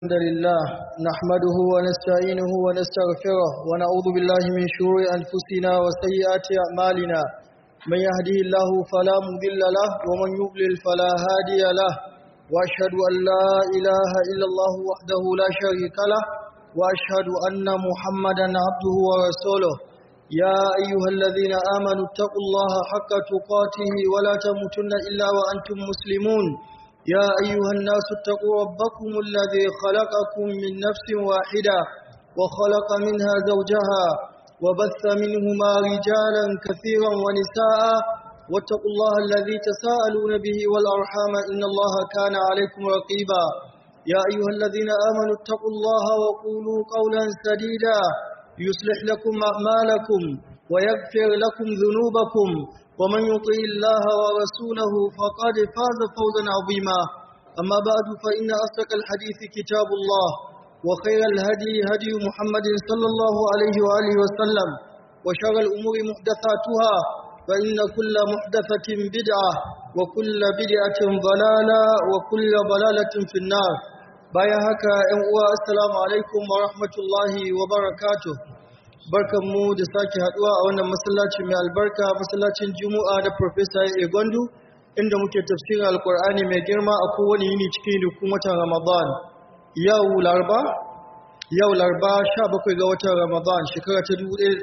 الحمد لله نحمده ونستعينه ونستغفره ونعوذ بالله من شرور أنفسنا وسيئات أعمالنا من يهده الله فلا مضل له ومن يضلل فلا هادي له وأشهد أن لا إله إلا الله وحده لا شريك له وأشهد أن محمدا عبده ورسوله يا أيها الذين آمنوا اتقوا الله حق تقاته ولا تموتن إلا وأنتم مسلمون يا أيها الناس اتقوا ربكم الذي خلقكم من نفس واحدة وخلق منها زوجها وبث منهما رجالا كثيرا ونساء واتقوا الله الذي تساءلون به والأرحام إن الله كان عليكم رقيبا يا أيها الذين آمنوا اتقوا الله وقولوا قولا سديدا يصلح لكم أعمالكم ويغفر لكم ذنوبكم ومن يطع الله ورسوله فقد فاز فوزا عظيما أما بعد فإن أصدق الحديث كتاب الله وخير الهدي هدي محمد صلى الله عليه وآله وسلم وشر الأمور محدثاتها فإن كل محدثة بدعة وكل بدعة ضلالة وكل ضلالة في النار bayan haka ‘yan uwa assalamu alaikum wa rahmatullahi wa barakatuh barkanmu da sake haduwa a wannan masallaci mai albarka masallacin juma'a da professor egondu inda muke tafsirin alkur'ani mai girma a kowane yini cikin dukkan watan ramadan yau larba yau larba 17 ga watan ramadan shekara ta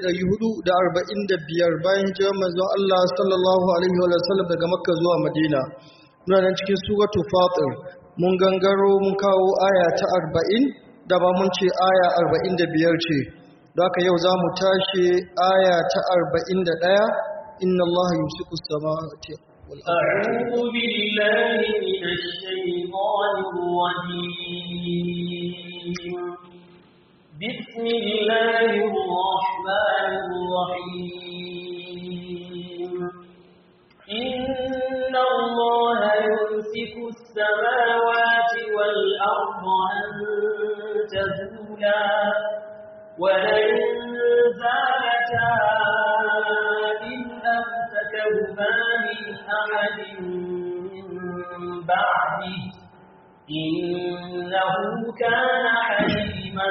1445 bayan hijirar manzon Allah sallallahu alaihi wa sallam daga makka zuwa madina muna nan cikin suratul fatir mun gangaro mun kawo aya ta arba'in da ba mun ce aya arba'in da biyar ce da haka yau za mu tashi aya ta arba'in da ɗaya inna Allah yusiku samawati أعوذ بالله من الشيطان الرجيم بسم الله الرحمن الرحيم إن الله يمسك السماوات والأرض أن تزولا ولئن زالتا إن أمسكهما من أحد من بعده إنه كان حليما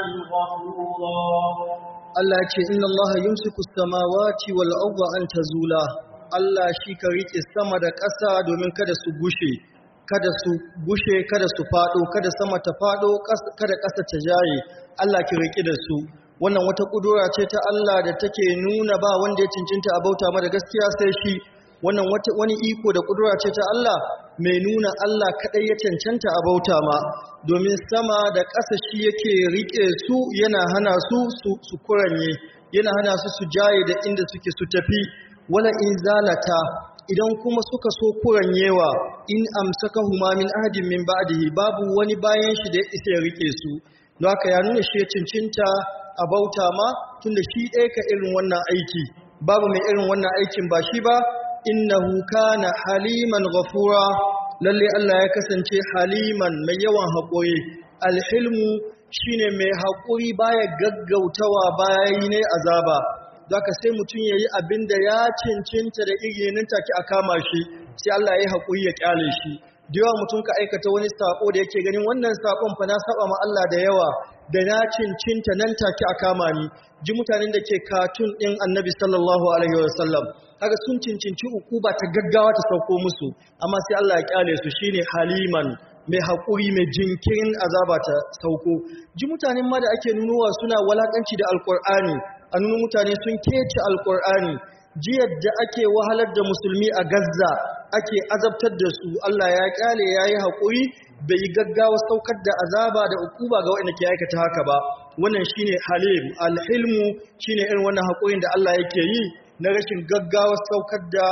غفورا Allah ce inna Allah yumsiku samawati wal arda an tazula Allah shi ka rike sama da ƙasa domin kada su gushe kada su gushe kada su fado kada sama ta fado kada ƙasa ta jaye Allah ki rike da su wannan wata kudura ce ta Allah da take nuna ba wanda ya cincinta a bauta mara gaskiya sai shi wannan wani iko da kudura ce ta Allah mai nuna Allah kadai ya cancanta a bauta ma domin sama da ƙasa shi yake rike su yana hana su su kuranye yana hana su su jaye da inda suke su tafi wala in zalata idan kuma suka so kuranyewa in amsaka huma min ahadin min ba'dihi babu wani bayan shi da ya isa ya rike su don haka ya nuna shi ya cincinta a bauta ma tunda shi ɗaya ka irin wannan aiki babu mai irin wannan aikin ba shi ba innahu kana haliman ghafura lalle Allah ya kasance haliman mai yawan haƙuri alhilmu shine mai haƙuri baya gaggautawa bayan ne azaba zaka sai mutum yayi abin da ya cincinta da irinin take a kama shi sai Allah ya yi haƙuri ya kyale shi da yawa mutum ka aikata wani sako da yake ganin wannan sakon fa na saba ma Allah da yawa da na cincinta nan take a kama ni ji mutanen da ke katun din Annabi sallallahu alaihi wasallam kaga sun cincinci ukuba ta gaggawa ta sauko musu amma sai Allah ya kyale su shine haliman mai haƙuri mai jinkirin azaba ta sauko ji mutanen ma da ake nunuwa suna walakanci da alkur'ani a nuna mutane sun kece alkur'ani ji yadda ake wahalar da musulmi a Gaza ake azabtar da su Allah ya kyale yayi haƙuri bai gaggawa saukar da azaba da ukuba ga waɗanda ke aikata haka ba wannan shine halim alhilmu shine irin wannan haƙurin da Allah yake yi na rashin gaggawa saukar da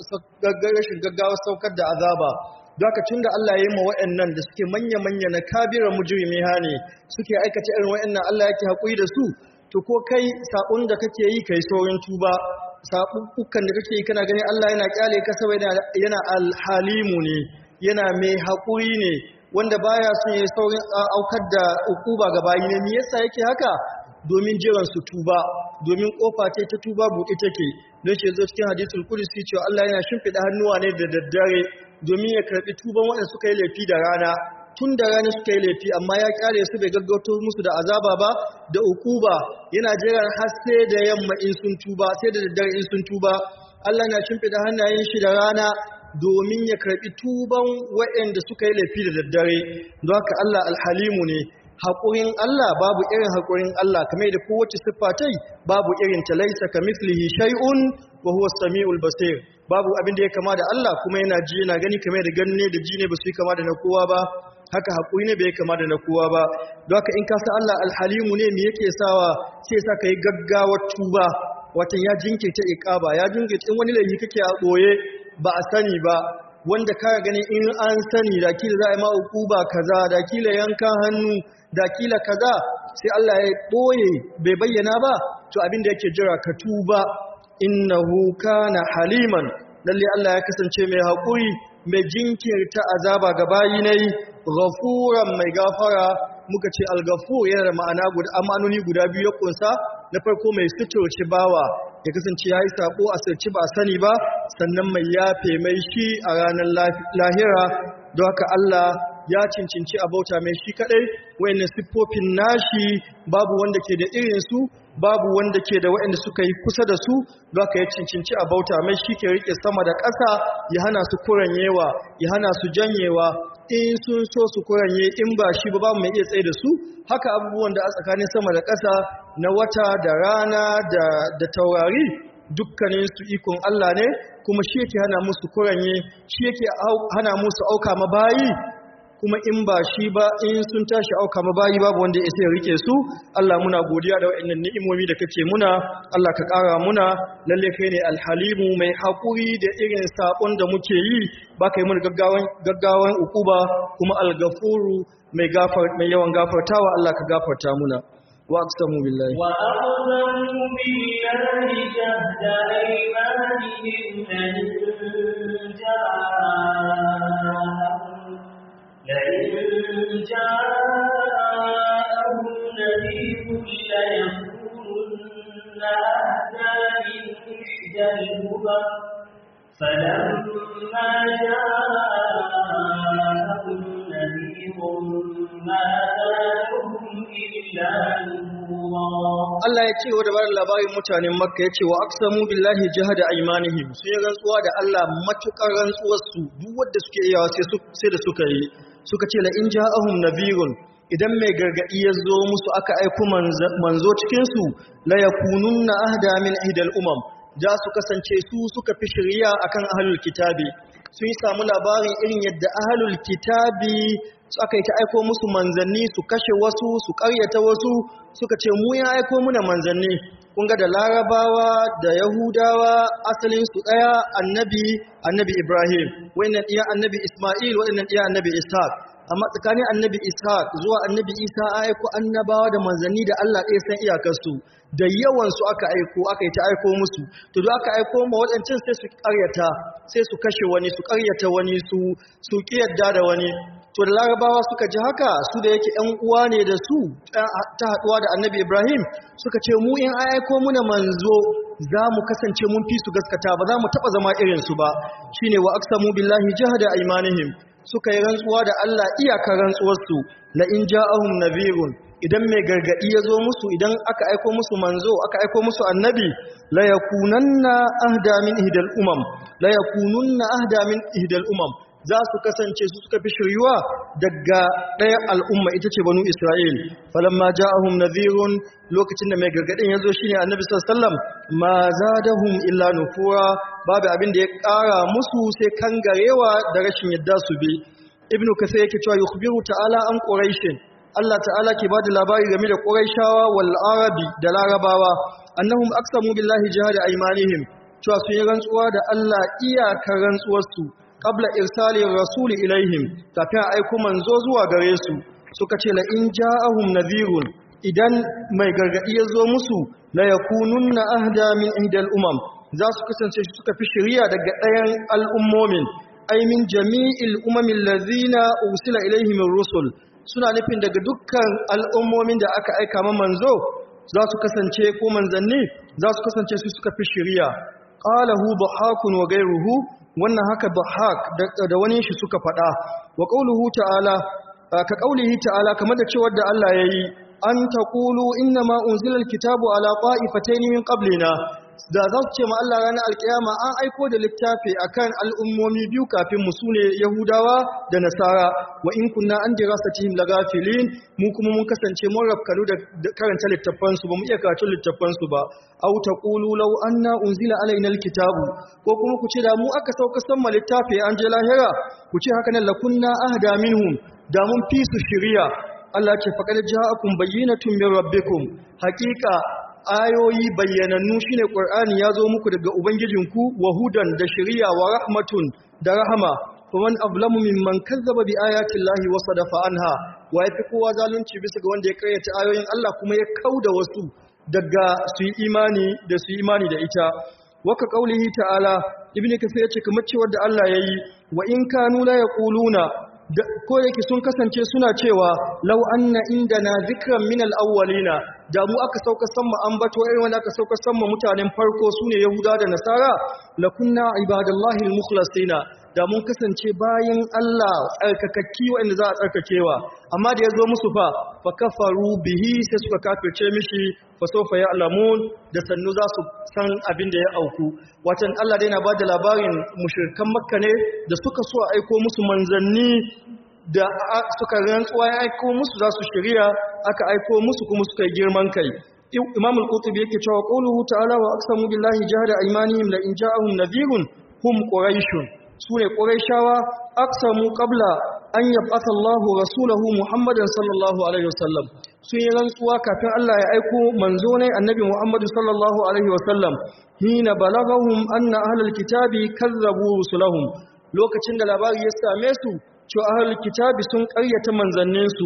na rashin gaggawa saukar da azaba Doka tun da Allah ya yi ma waɗannan da suke manya-manya na kabirar mujrimi ne suke aikata irin waɗannan Allah yake haƙuri da su to ko kai saƙon da kake yi kai saurin tuba saɓuɓɓukan da kake yi kana gani Allah yana ƙyale ka saboda yana alhalimu ne yana mai haƙuri ne wanda baya son ya saurin aukar da ukuba ga bayi ne me yasa yake haka domin jiran su tuba domin kofa ce ta tuba buɗe take don shi zo cikin hadisul qudsi cewa Allah yana shimfida hannuwa ne da daddare domin ya karbi tuban waɗanda suka yi laifi da rana tun da rana suka yi laifi amma ya kyale su bai gaggauto musu da azaba ba da ukuba yana jiran har sai da yamma in sun tuba sai da daddare in sun tuba Allah na shimfida hannayen shi da rana domin ya karbi tuban waɗanda suka yi laifi da daddare don haka Allah alhalimu ne haƙurin Allah babu irin haƙurin Allah kamar da kowace siffa tai babu irin ta laisa ka mislihi shay'un wa huwa samiul basir babu abin da ya kama da Allah kuma yana ji yana gani kamar da ganne da ji ne ba su yi kama da na kowa ba haka haƙuri ne bai kama da na kowa ba don haka in ka san Allah alhalimu ne me yake sawa sai sa ka yi gaggawar tuba watan ya jinkirta iqaba ya jinkirta in wani laifi kake a ɓoye ba a sani ba wanda ka gani in an sani da kila za a yi ma uquba kaza da kila yankan hannu da kila kaza sai Allah ya ɓoye bai bayyana ba to abin da yake jira ka tuba innahu kana haliman lalle Allah ya kasance mai haƙuri mai jinkirta azaba ga bayi nayi ghafuran mai gafara muka ce al-ghafur yana da ma'ana guda amanoni guda biyu ya kunsa na farko mai suturci bawa ya kasance yayi sako a sirci ba sani ba sannan mai yafe mai shi a ranar lahira don haka Allah ya cincinci a bauta mai shi kadai wayannan siffofin nashi babu wanda ke da irin su babu wanda ke da wayanda suka yi kusa da su don haka ya cincinci a bauta mai shi ke rike sama da ƙasa ya hana su kuranyewa ya hana su janyewa in sun so su kuranye in ba shi ba babu mai iya tsaye da su haka abubuwan da a tsakanin sama da ƙasa na wata da rana da da taurari dukkanin su ikon Allah ne kuma shi yake hana musu kuranye shi yake hana musu auka mabayi kuma in ba shi ba in sun tashi auka mabayi babu wanda ya sai rike su Allah muna godiya da waɗannan ni'imomi da kake muna Allah ka ƙara muna lalle kai ne alhalimu mai haƙuri da irin sabon da muke yi ba kai mun gaggawan gaggawan ukuba kuma algafuru mai gafar mai yawan gafartawa Allah ka gafarta muna wa aqsamu billahi wa aqsamu billahi jahda aymanihim lan ja'ahum لئن جاءهم نذير ليكونن أهدى من إحدى الهبى فلما جاءهم نذير ما زادهم إلا نفورا Allah ya ce wa da barin labarin mutanen Makka ya ce wa aqsamu billahi jahada aymanihim sun yi rantsuwa da Allah matukar rantsuwar su duk wanda suke iyawa sai sai da suka yi suka ce la in ja'ahum nabirun idan mai gargadi ya zo musu aka aiko manzo cikin su la yakununna ahda min ihdal umam da su kasance su suka fi shari'a akan ahlul kitabi sun yi samu labarin irin yadda ahlul kitabi su aka yi ta aiko musu manzanni su kashe wasu su karyata wasu suka ce mu ya aiko muna manzanni kun ga da larabawa da yahudawa asalin su daya annabi annabi ibrahim wayannan iya annabi isma'il wayannan iya annabi ishaq amma tsakanin annabi ishaq zuwa annabi isa an aiko annabawa da manzanni da Allah ɗaya san iyakarsu da yawan su aka aiko aka yi ta aiko musu to duk aka aiko ma waɗancan sai su ƙaryata sai su kashe wani su ƙaryata wani su su ƙiyarda da wani to da larabawa suka ji haka su da yake ‘yan uwa ne da su ta haɗuwa da annabi ibrahim suka ce mu in aiko muna manzo za mu kasance mun fi su gaskata ba za mu taɓa zama irinsu ba shine wa aksamu billahi jihada aimanihim suka yi rantsuwa da allah iyakar rantsuwarsu la in ja'ahum nabirun idan mai gargadi ya zo musu idan aka aiko musu manzo aka aiko musu annabi la yakunanna ahda min ihdal umam la yakununna ahda min ihdal umam za su kasance su suka fi shiryuwa daga ɗaya al'umma ita ce banu Isra'il. Falamma ja'ahum nadhirun lokacin da mai gargaɗin ya zo shi ne annabi sallam ma zadahum illa nufura babu abin da ya ƙara musu sai kangarewa da rashin yadda su bi. Ibn Kasir yake cewa yukhbiru ta'ala an Quraishin. Allah ta'ala ke bada labari game da Quraishawa wal Arabi da Larabawa annahum aqsamu billahi jihada aymanihim cewa sun yi rantsuwa da Allah iyakar rantsuwarsu qabla irsali rasuli ilaihim kafin aiko manzo zuwa gare su suka ce la in ja'ahum nadhirun idan mai gargadi ya zo musu la yakununna ahda min ihdal umam za su kasance suka fi shari'a daga ɗayan al'ummomin ay min jami'il umamil ladhina ursila ilaihim rusul suna nufin daga dukkan al'ummomin da aka aika ma manzo za su kasance ko manzanni za su kasance su suka fi shari'a qalahu dhahakun wa ghayruhu wannan haka dhahak da wani shi suka faɗa wa qauluhu ta'ala ka kaulihi ta'ala kamar da cewar da Allah yayi an taqulu inna ma unzila alkitabu ala qa'ifatayn min qablina da za su ce ma Allah ranar alkiyama an aiko da littafi akan al'ummomi biyu kafin mu sune Yahudawa da Nasara wa in kunna an dirasatihim lagafilin mu kuma mun kasance mun rafkalu da karanta littafan su ba mu iya karatu littafan su ba aw taqulu law anna unzila alaina alkitabu ko kuma ku ce da mu aka sauka san ma littafi an je lahira ku ce haka nan lakunna ahda minhum da mun fi su shiriya Allah ce faqad ja'akum bayyinatun min rabbikum haqiqa ayoyi bayyanannu shine Qur'ani ya zo muku daga ubangijinku wa hudan da shari'a wa rahmatun da rahama faman ablamu mimman kazzaba bi ayati llahi wa sadafa anha wa yafi kowa zalunci bisa ga wanda ya karyata ayoyin Allah kuma ya kauda wasu daga su yi imani da su yi imani da ita waka qaulihi ta'ala ibnu kasir yace kamar cewa da Allah yayi wa in kanu la yaquluna ko yake sun kasance suna cewa lau anna indana zikran min al-awwalina da mu aka sauka samma ambato irin wanda aka sauka samma mutanen farko sune yahuda da nasara lakunna ibadallahi al-mukhlasina da mun kasance bayan Allah tsarkakakki wanda za a tsarkakewa amma da yazo musu fa fa kafaru bihi sai suka kafirce mishi fa sawfa ya'lamun da sannu za su san abin da ya auku watan Allah dai na bada labarin mushrikan makka ne da suka so aiko musu manzanni da suka rantsuwa ya aiko musu za su shirya aka aiko musu kuma suka yi girman kai imam al-qutubi yake cewa qawluhu ta'ala wa aqsamu billahi jahada aymanihim la in ja'ahum nadhirun hum quraishun sune quraishawa aqsamu qabla an yab'atha Allahu rasulahu Muhammadan sallallahu alaihi wasallam sun yi rantsuwa kafin Allah ya aiko manzo ne annabi Muhammadu sallallahu alaihi wasallam hina balagahum anna ahlul kitabi kazzabu rusulahum lokacin da labari ya same su cewa ahlul kitabi sun ƙaryata manzanninsu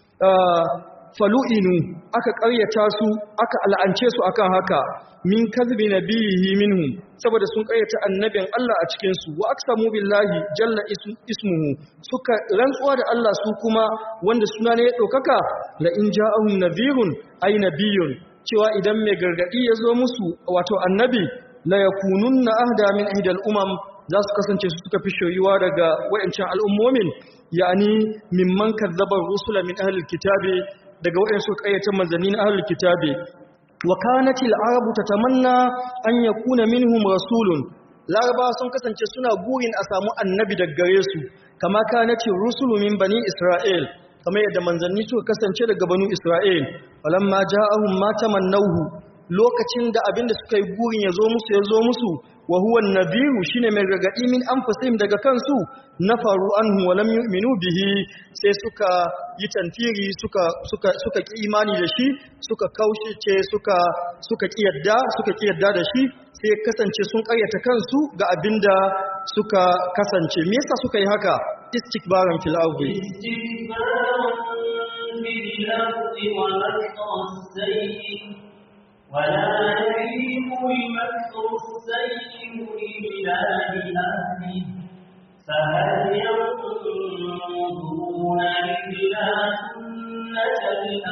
falu'inu aka ƙaryata su aka al'ance su akan haka min kazbi nabiyihi minhum saboda sun ƙaryata annabin Allah a cikin su wa aqsamu billahi jalla ismuhu suka rantsuwa da Allah su kuma wanda suna ne ya ɗaukaka la in ja'ahum nadhirun ay nabiyyun cewa idan mai gargadi ya zo musu wato annabi la yakununna ahda min ihdal umam za su kasance su suka fi shoyuwa daga wayancan al'ummomin yani mimman kazzaba rusula min ahlil kitabi daga wayansu kayyatan manzannin ahlil kitabi wa kanatil arabu tatamanna an yakuna minhum rasulun laraba sun kasance suna burin a samu annabi daga gare su kama kanatil rusulu min bani isra'il kamar yadda manzanni suka kasance daga banu isra'il walamma ja'ahum ma tamannahu lokacin da abinda suka yi burin ya zo musu ya zo musu wa huwa an-nadhiru shine mai gargadi min anfusihim daga kansu nafaru anhu wa lam yu'minu bihi sai suka yi tantiri suka suka suka ki imani da shi suka kaushice suka suka ki yadda suka ki yadda da shi sai kasance sun karyata kansu ga abinda suka kasance me yasa suka yi haka istikbaran fil ardi ولا يحيق المكر السيء إلا بأهله فهل ينظرون إلا سنة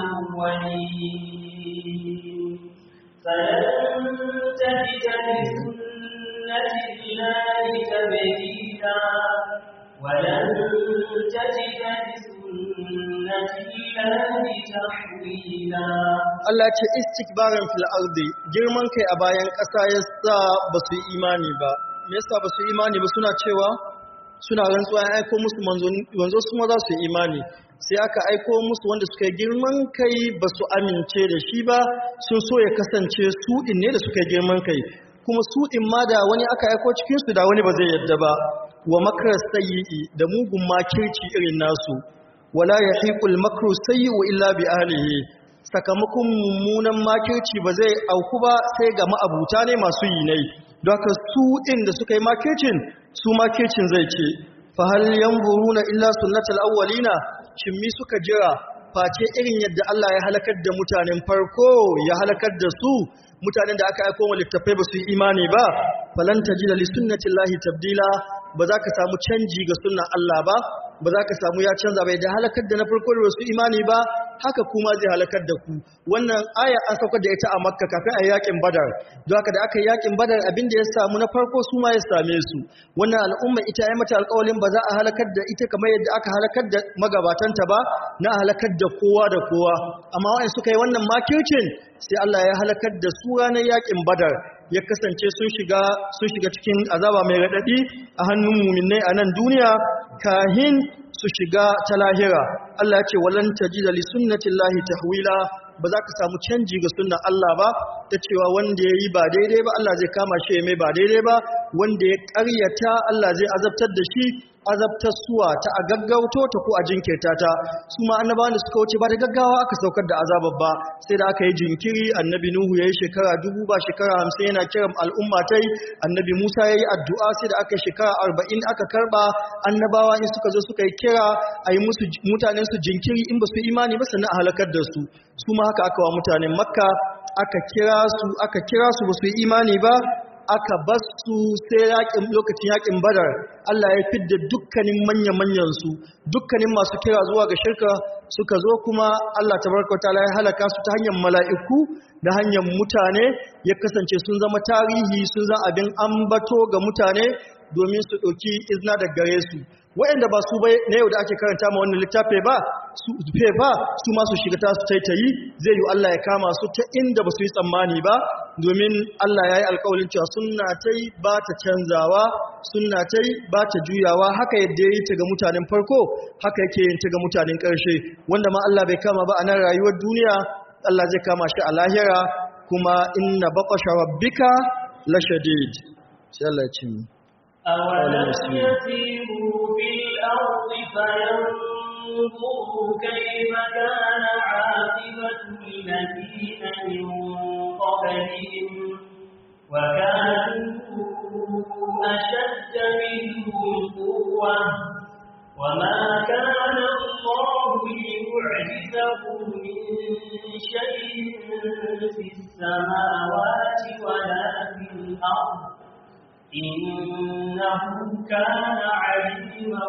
الأولين فلن تجد لسنة الله تبديلا ولن تجد لسنة الله تحويلا Allah ce istikbarin fil ardi girman kai a bayan ƙasa yasa ba su yi imani ba me yasa ba su yi imani ba suna cewa suna rantsuwa ya aiko musu manzo su ma za su yi imani sai aka aiko musu wanda suka yi girman kai ba su amince da shi ba sun so ya kasance su din ne da suka yi girman kai kuma su din ma da wani aka aiko cikin su da wani ba zai yadda ba wa makar sayyi da mugun makirci irin nasu wala yahiqul makru sayyi illa bi ahlihi sakamakon mummunan makirci ba zai auku ba sai ga ma'abuta ne masu yi nai don haka su ɗin da suka yi makircin su makircin zai ce fa hal yanzuruna illa sunnatal awwalina shin mi suka jira face irin yadda Allah ya halakar da mutanen farko ya halakar da su mutanen da aka aika wa littafai ba su yi imani ba falan tajida li sunnatillahi tabdila ba za ka samu canji ga sunnan Allah ba ba za ka samu ya canza bai da halakar da na farko da su imani ba haka kuma zai halakar da ku wannan aya an saukar da ita a makka kafin a yakin badar don haka da aka yi yakin badar abin da ya samu na farko su ma ya same su wannan al'umma ita ya mata alƙawalin ba za a halakar da ita kamar yadda aka halakar da magabatanta ba na halakar da kowa da kowa amma wa'in suka yi wannan makircin sai Allah ya halakar da su ranar yakin badar ya kasance sun shiga sun shiga cikin azaba mai radadi a hannun muminai a nan duniya kahin su shiga ta lahira Allah ya ce walan tajida li sunnatillahi tahwila ba za ka samu canji ga sunnan Allah ba ta cewa wanda ya yi ba daidai ba Allah zai kama shi ya mai ba daidai ba wanda ya ƙaryata Allah zai azabtar da shi azabtar suwa ta a gaggauto ta ko a jinkirta ta su ma annabawan da suka wuce ba da gaggawa aka saukar da azabar ba sai da aka yi jinkiri annabi nuhu ya yi shekara dubu ba shekara hamsin yana kiran al'umma ta annabi musa ya yi addu'a sai da aka yi shekara arba'in aka karba annabawa in suka zo suka yi kira a yi musu mutanen su jinkiri in ba su imani ba sannan a halakar da su su ma haka aka wa mutanen makka aka kira su aka kira su ba su yi imani ba aka bas su sai yakin lokacin yakin badar Allah ya fidda dukkanin manya-manyan su dukkanin masu kira zuwa ga shirka suka zo kuma Allah tabaraka wataala ya halaka su ta hanyar mala'iku da hanyar mutane ya kasance sun zama tarihi sun zama abin ambato ga mutane domin su ɗauki izna da gare su waɗanda ba su bai na yau da ake karanta ma wannan littafi ba su fe ba su ma su shiga ta su taitayi zai yi Allah ya kama su ta inda ba su yi tsammani ba domin Allah ya yi alƙawalin cewa sunna ta yi ba ta canzawa sunna ta yi ba ta juyawa haka yadda ya yi ta ga mutanen farko haka yake yin ta ga mutanen ƙarshe wanda ma Allah bai kama ba a nan rayuwar duniya Allah zai kama shi a lahira kuma inna baqasha rabbika lashadid sai Allah ya ce mu أولم يسيروا في الأرض فينظروا كيف كان عاقبة الذين من قبلهم وكانوا أشد منهم قوة وما كان الله ليعجزه من شيء في السماوات ولا في الأرض إنه كان عليما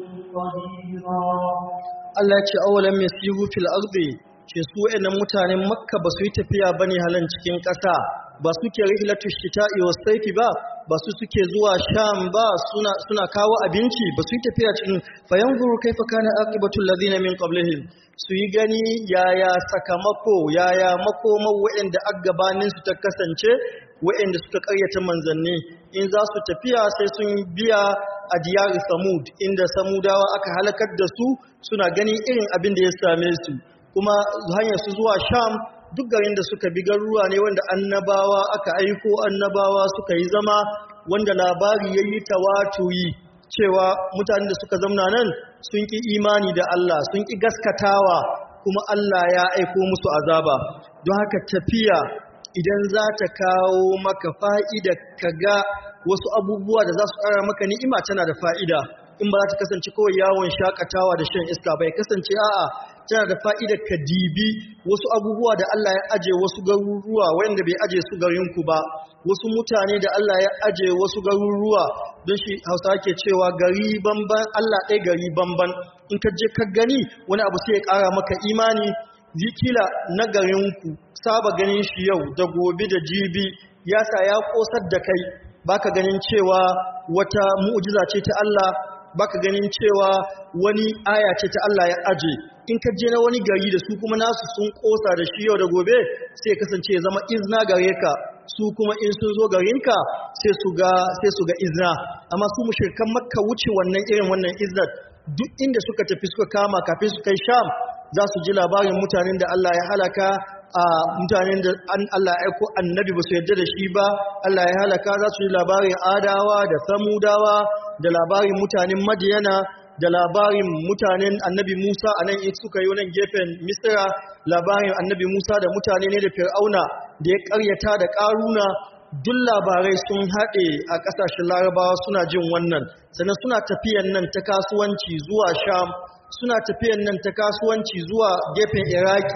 قديرا Allah ya ce awalan yasiru fil ardi ce su wayannan mutanen Makka ba su yi tafiya bane halan cikin ƙasa ba suke rihlatu shita'i was sayfi ba ba su suke zuwa Sham ba suna suna kawo abinci ba su yi tafiya cikin fayanzuru kaifa kana aqibatul ladina min qablihim su yi gani yaya sakamako yaya makomar wayanda aggabanin su ta kasance wayanda suka karyata manzanni in za su tafiya sai sun biya a diyar samud inda samudawa aka halakar da su suna ganin irin abin da ya same su kuma hanyar su zuwa sham duk garin da suka bi garuruwa ne wanda annabawa aka aiko annabawa suka yi zama wanda labari ya yi tawatuyi cewa mutanen da suka zamna nan sun ƙi imani da Allah sun ƙi gaskatawa kuma Allah ya aiko musu azaba don haka tafiya idan za ta kawo maka fa'ida ka ga wasu abubuwa da za su ƙara maka ni'ima tana da fa'ida in ba za ta kasance kawai yawon shakatawa da shan iska bai kasance a'a tana da fa'idar ka dibi wasu abubuwa da Allah ya aje wasu garuruwa wanda bai aje su garinku ba wasu mutane da Allah ya aje wasu garuruwa don shi hausa ke cewa gari banban Allah ɗaya gari banban in ka je ka gani wani abu sai ya ƙara maka imani zikila na garinku saba ganin shi yau da gobe da jibi ya sa ya ƙosar da kai baka ganin cewa wata mu'jiza ce ta Allah baka ganin cewa wani aya ce ta Allah ya aje in ka je na wani gari da su kuma nasu sun kosa da shi yau da gobe sai kasance ya zama izna gare ka su kuma in sun zo garinka sai su ga sai su ga izna amma su mushrikan makka wuce wannan irin wannan iznat duk inda suka tafi suka kama kafin su kai sham za su ji labarin mutanen da Allah ya halaka a mutanen da Allah ya aiko annabi ba su yarda da shi ba Allah ya halaka za su ji labarin adawa da samudawa da labarin mutanen madiyana da labarin mutanen annabi Musa a nan suka yi nan gefen Misra labarin annabi Musa da mutane ne da Fir'auna da ya karyata da ƙaruna duk labarai sun haɗe a ƙasashen larabawa suna jin wannan sannan suna tafiyan nan ta kasuwanci zuwa sham suna tafiyan nan ta kasuwanci zuwa gefen iraki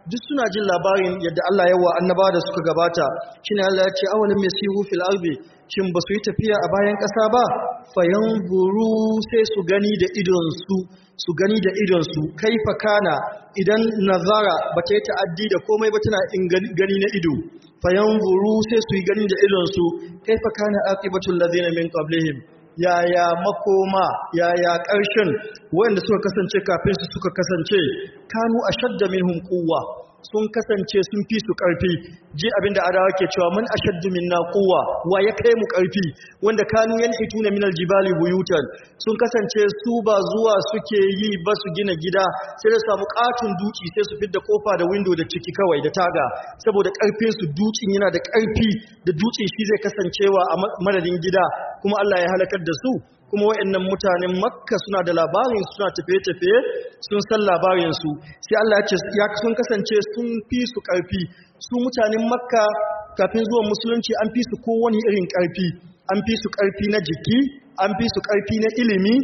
duk suna jin labarin yadda Allah yawa annabawa da suka gabata shine Allah ya ce awalam yasiru fil ardi shin basu yi tafiya a bayan ƙasa ba fayanzuru sai su gani da idon su su gani da idon su kaifa kana idan nazara bata yi ta'addi da komai ba tana in gani na ido fayanzuru sai su yi gani da idon su kaifa kana aqibatul ladina min qablihim yaya makoma yaya ƙarshen wanda suka kasance kafin su suka kasance kanu ashadda minhum quwwa sun kasance sun fi su ƙarfi ji abinda adawa ke cewa mun ashaddu minna quwwa wa ya kai mu ƙarfi wanda kanu yanhituna minal jibali buyutan sun kasance su ba zuwa suke yi ba su gina gida sai da samu katun duki sai su fidda kofa da window da ciki kawai da taga saboda ƙarfin su dukin yana da ƙarfi da dukin shi zai kasancewa a madadin gida kuma Allah ya halakar da su kuma waɗannan mutanen makka suna da labarin suna tafiye-tafiye sun san labarinsu sai Allah ya ce ya sun kasance sun fi su ƙarfi su mutanen makka kafin zuwan musulunci an fi su kowane irin ƙarfi an fi su ƙarfi na jiki an fi su ƙarfi na ilimi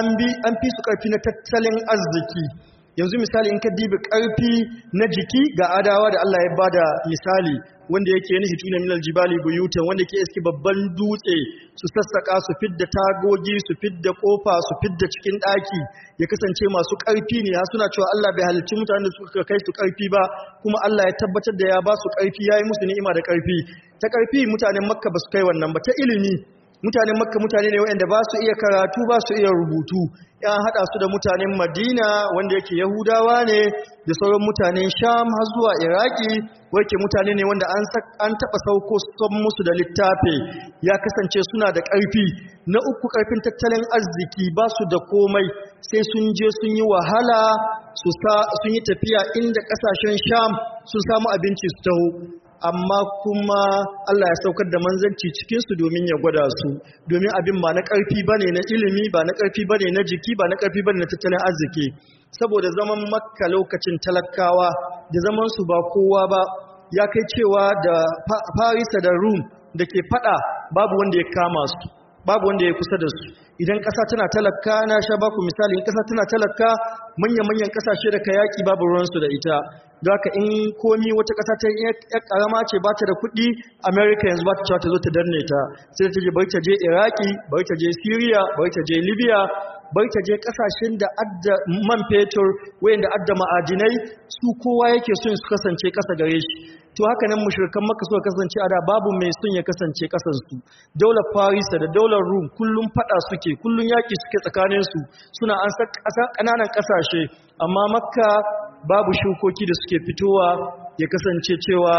an fi su ƙarfi na tattalin arziki yanzu misali in ka dibi ƙarfi na jiki ga adawa da Allah ya bada misali wanda yake yana hituna minal jibali buyutan wanda ke iske babban dutse su sassaka su fidda tagogi su fidda kofa su fidda cikin daki ya kasance masu karfi ne har suna cewa Allah bai halicci mutanen da suka kai su karfi ba kuma Allah ya tabbatar da ya ba su karfi yayi musu ni'ima da karfi ta karfi mutanen Makka ba su kai wannan ba ta ilimi mutanen Makka mutane ne waɗanda ba su iya karatu ba su iya rubutu ya hada su da mutanen Madina wanda yake Yahudawa ne da sauran mutanen Sham har zuwa Iraki wake mutane ne wanda an an taba sauko son musu da littafi ya kasance suna da ƙarfi na uku ƙarfin tattalin arziki ba su da komai sai sun je sun yi wahala su sun yi tafiya inda ƙasashen Sham sun samu abinci su taho amma kuma Allah ya saukar da manzanci cikinsu domin ya gwada su domin abin ba na ƙarfi ba ne na ilimi ba na ƙarfi ba ne na jiki ba na ƙarfi ba ne na tattalin arziki saboda zaman makka lokacin talakawa da zamansu ba kowa ba ya kai cewa da farisa da rum da ke fada babu wanda ya kama su babu wanda ya kusa da su idan ƙasa tana talaka na sha baku misali in ƙasa tana talaka manya-manyan ƙasashe da ka yaƙi babu ruwansu da ita da haka in komi wata ƙasa ta yi ƙarama ce ba ta da kuɗi amerika yanzu ba ta cewa ta zo ta danne ta sai ta je bari ta je iraki bari ta je syria bari ta je libya bari ta je ƙasashen da adda man fetur wayanda adda ma'adinai su kowa yake son su kasance ƙasa gare shi to haka nan mushrikan makka suka kasance a da babu mai son ya kasance ƙasar su daular farisa da daular rum kullum fada suke kullum yaƙi suke tsakanin su suna an sa ƙananan ƙasashe amma makka babu shukoki da suke fitowa ya kasance cewa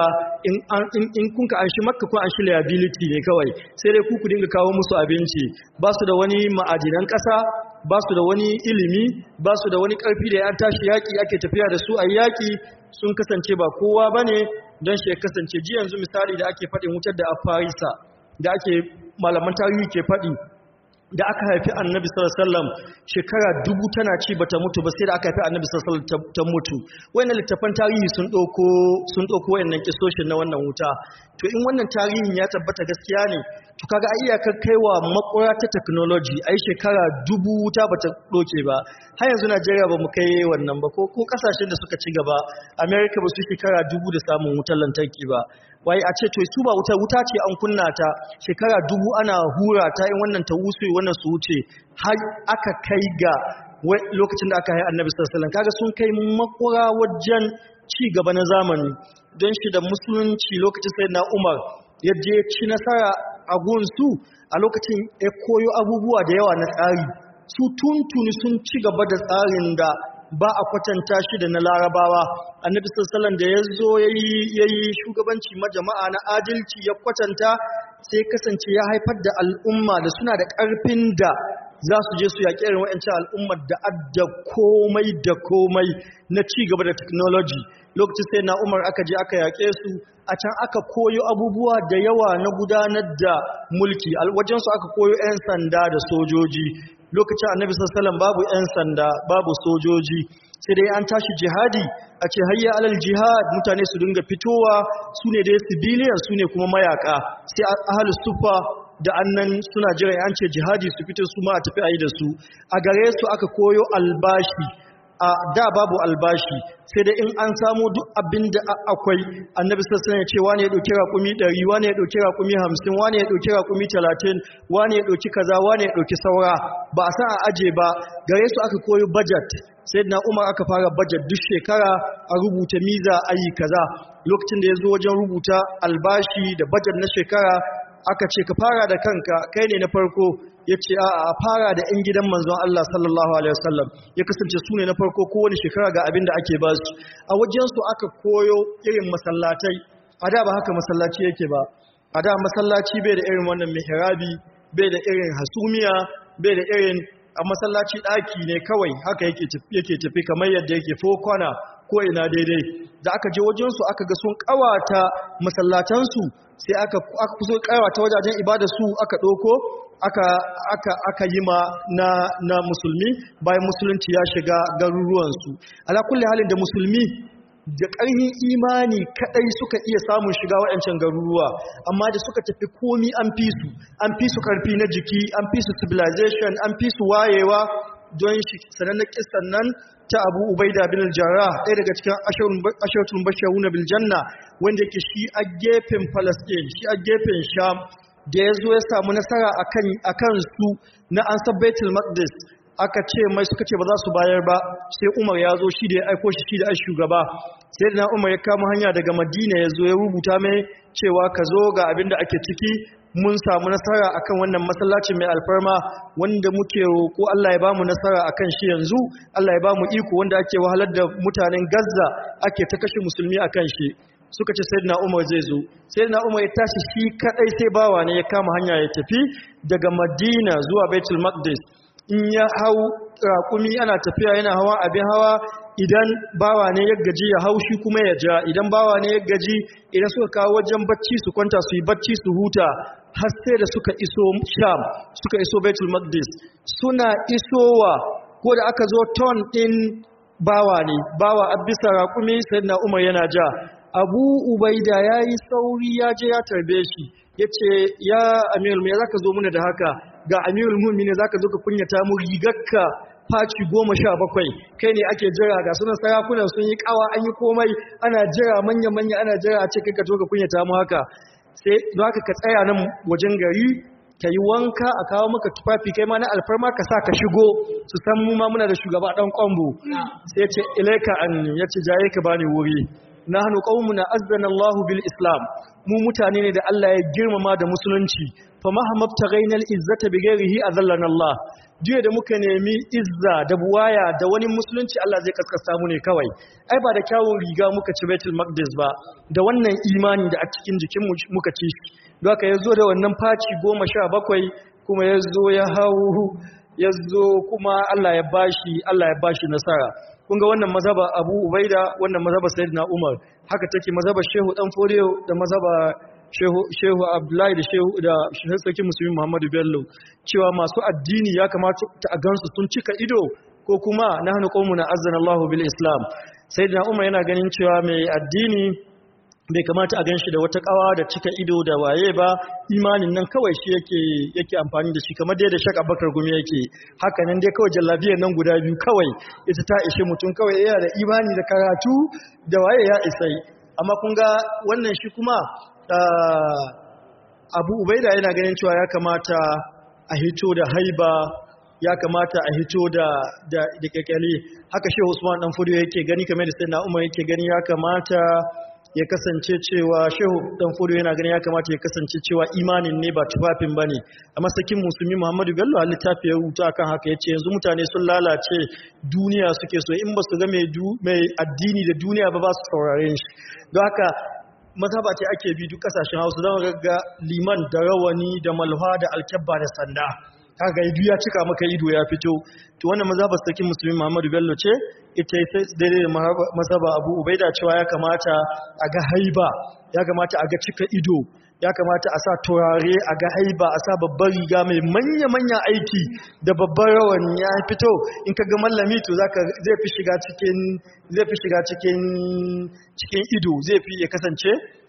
in kun ka anshi makka kun anshi liability ne kawai sai dai ku ku dinga kawo musu abinci ba su da wani ma'adinan ƙasa ba su da wani ilimi ba su da wani ƙarfi da ya tashi yaƙi ake tafiya da su a yaƙi sun kasance ba kowa ba ne don shi ya kasance ji yanzu misali da ake faɗin wutar da a farisa da ake malaman tarihi ke faɗi da aka haifi annabi sallallahu shekara dubu tana ci bata mutu ba sai da aka haifi annabi sallallahu ta mutu wayannan littafan tarihi sun ɗauko sun ɗauko wayannan kisoshin na wannan wuta to in wannan tarihin ya tabbata gaskiya ne to kaga ai iyakar kaiwa makura ta technology ai shekara dubu wuta bata doke ba har yanzu Najeriya ba mu kai wannan ba ko ko kasashen da suka ci gaba America ba su shekara dubu da samun wutar lantarki ba wai a ce to su ba wuta wuta ce an kunna ta shekara dubu ana hura ta in wannan ta wuce wannan su wuce har aka kai ga lokacin da aka yi annabi sallallahu alaihi wasallam kaga sun kai makura wajen ci gaba na zamani don shi da musulunci lokacin sayyidina Umar yadda ya ci nasara a gunsu a lokacin ya koyo abubuwa da yawa na tsari su tuntuni sun ci gaba da tsarin da ba a kwatanta shi da na larabawa annabi sallallahu da ya zo ya yi shugabanci majama'a na adalci ya kwatanta sai kasance ya haifar da al'umma da suna da ƙarfin da za su je su yaƙi irin wa'ancin al'ummar da adda komai da komai na ci gaba da technology lokacin sai na umar aka je aka yaƙe su a can aka koyo abubuwa da yawa na gudanar da mulki wajensu aka koyo 'yan sanda da sojoji lokacin annabi sassalan babu 'yan sanda babu sojoji sai dai an tashi jihadi a ce hayya alal jihad mutane su dinga fitowa su ne dai civilian su ne kuma mayaka sai ahalus sufa da annan suna jira an ce jihadi su fito su ma a tafi a yi da su a gare su aka koyo albashi a da babu albashi sai da in an samu duk abin da akwai annabi sassan ya ce wani ya ɗauki raƙumi ɗari wani ya ɗauki raƙumi hamsin wani ya ɗauki raƙumi talatin wani ya ɗauki kaza wani ya ɗauki saura ba a san a aje ba gare su aka koyi budget sai na umar aka fara budget duk shekara a rubuta miza ayi kaza lokacin da ya zo wajen rubuta albashi da budget na shekara aka ce ka fara da kanka kai ne na farko ya ce a fara da 'yan gidan manzon Allah sallallahu Alaihi wasallam ya kasance su ne na farko kowane shekara ga abin da ake ba su a wajensu aka koyo irin masallatai a da ba haka masallaci yake ba a da masallaci bai da irin wannan mihrabi bai da irin hasumiya bai da irin a masallaci ɗaki ne kawai haka yake tafi kamar yadda yake fokwana ko ina daidai da aka je wajensu aka ga sun ƙawata masallatansu sai aka kuso ƙawata wajajen ibada su aka ɗauko aka aka aka yi ma na na musulmi bayan musulunci ya shiga garuruwansu ala kulli halin da musulmi da ƙarfin imani kadai suka iya samun shiga waɗancan garuruwa amma da suka tafi komi an fi su an fi su ƙarfi na jiki an fi su civilization an fi su wayewa don shi sanannen kisan nan ta abu ubaida bin jarrah ɗaya daga cikin ashiratun bashiruna bil janna wanda yake shi a gefen palestine shi a gefen sham da ya zo ya samu nasara a kan su na an sabbaitul maqdis aka ce mai suka ce ba za su bayar ba sai umar ya zo shi da ya aiko shi shi da ai shugaba sai da umar ya kama hanya daga madina ya zo ya rubuta mai cewa ka zo ga abin da ake ciki mun samu nasara akan wannan masallacin mai alfarma wanda muke roƙo Allah ya bamu nasara akan shi yanzu Allah ya bamu iko wanda ake wahalar da mutanen Gaza ake ta kashe musulmi akan shi suka ce sayyidina Umar zai zo sayyidina Umar ya tashi shi kadai sai bawa ne ya kama hanya ya tafi daga Madina zuwa Baitul Maqdis in ya hau raƙumi ana tafiya yana hawa abin hawa idan bawa ne ya gaji ya hau shi kuma ya ja idan bawa ne ya gaji idan suka kawo wajen bacci su kwanta su yi bacci su huta har sai da suka iso sham suka iso baitul maqdis suna isowa ko da aka zo ton din bawa ne bawa abisa raƙumi sayyidina umar yana ja abu ubaida yayi sauri ya je ya tarbe shi yace ya amirul me zaka zo muna da haka ga amirul mu'minin zaka zo ka kunyata mu rigarka faci goma sha bakwai kai ne ake jira ga sunan sarakunan sun yi kawa an yi komai ana jira manya-manya ana jira a ce kai ka to ka kunyata mu haka sai don haka ka tsaya nan wajen gari ka yi wanka a kawo maka tufafi kai ma na alfarma ka sa ka shigo su san mu ma muna da shugaba dan kwambo sai ya ce ilaika anni ya ce jaye ka bani wuri nahnu qaumuna azzana Allahu bil Islam mu mutane ne da Allah ya girmama da musulunci fa mahammab taghaynal izzata bighairihi azallana Allah jiya da muka nemi izza da buwaya da wani musulunci Allah zai kaskasta mu ne kawai ai ba da kyawun riga muka ci Baitul Maqdis ba da wannan imani da a cikin jikin muka ci shi don haka yazo da wannan faci 17 kuma yazo ya hawo yazo kuma Allah ya bashi Allah ya bashi nasara kun ga wannan mazhaba Abu Ubaida wannan mazhaba Sayyidina Umar haka take mazhaba Shehu Dan Fodiyo da mazhaba Shehu Shehu Abdullahi da Shehu da Shehu Sarki Musulmi Muhammadu Bello cewa masu addini ya kamata a gansu sun cika ido ko kuma nahnu qaumuna azzana Allahu bil Islam Sayyidina Umar yana ganin cewa mai addini bai kamata a gan shi da wata kawa da cika ido da waye ba imanin nan kawai shi yake yake amfani da shi kamar dai da shak abakar gumi yake haka nan dai kawai jallabiyar nan guda biyu kawai ita ta ishe mutum kawai yana da imani da karatu da waye ya isai amma kun ga wannan shi kuma abu ubaida yana ganin cewa ya kamata a hito da haiba ya kamata a hito da da da kekele haka shehu usman dan fudu yake gani kamar da sayyidina umar yake gani ya kamata ya kasance cewa shehu dan fudu yana gani ya kamata ya kasance cewa imanin ne ba tufafin bane amma sakin musulmi Muhammadu Bello a littafi ya rubuta kan haka yace yanzu mutane sun lalace duniya suke so in ba su ga mai addini da duniya ba ba su saurare shi don haka mazhaba ce ake bi duk kasashen Hausa don ga liman da rawani da malha da alkabba da sanda kaga idu ya cika maka ido ya fito to wannan mazhabar sarkin musulmi Muhammadu Bello ce ita sai daidai da mazhaba Abu Ubaida cewa ya kamata a ga haiba ya kamata a ga cika ido ya kamata a sa turare a ga haiba a sa babbar riga mai manya-manya aiki da babbar rawani ya fito in ka ga mallami to zaka zai fi shiga cikin zai fi shiga cikin cikin ido zai fi ya kasance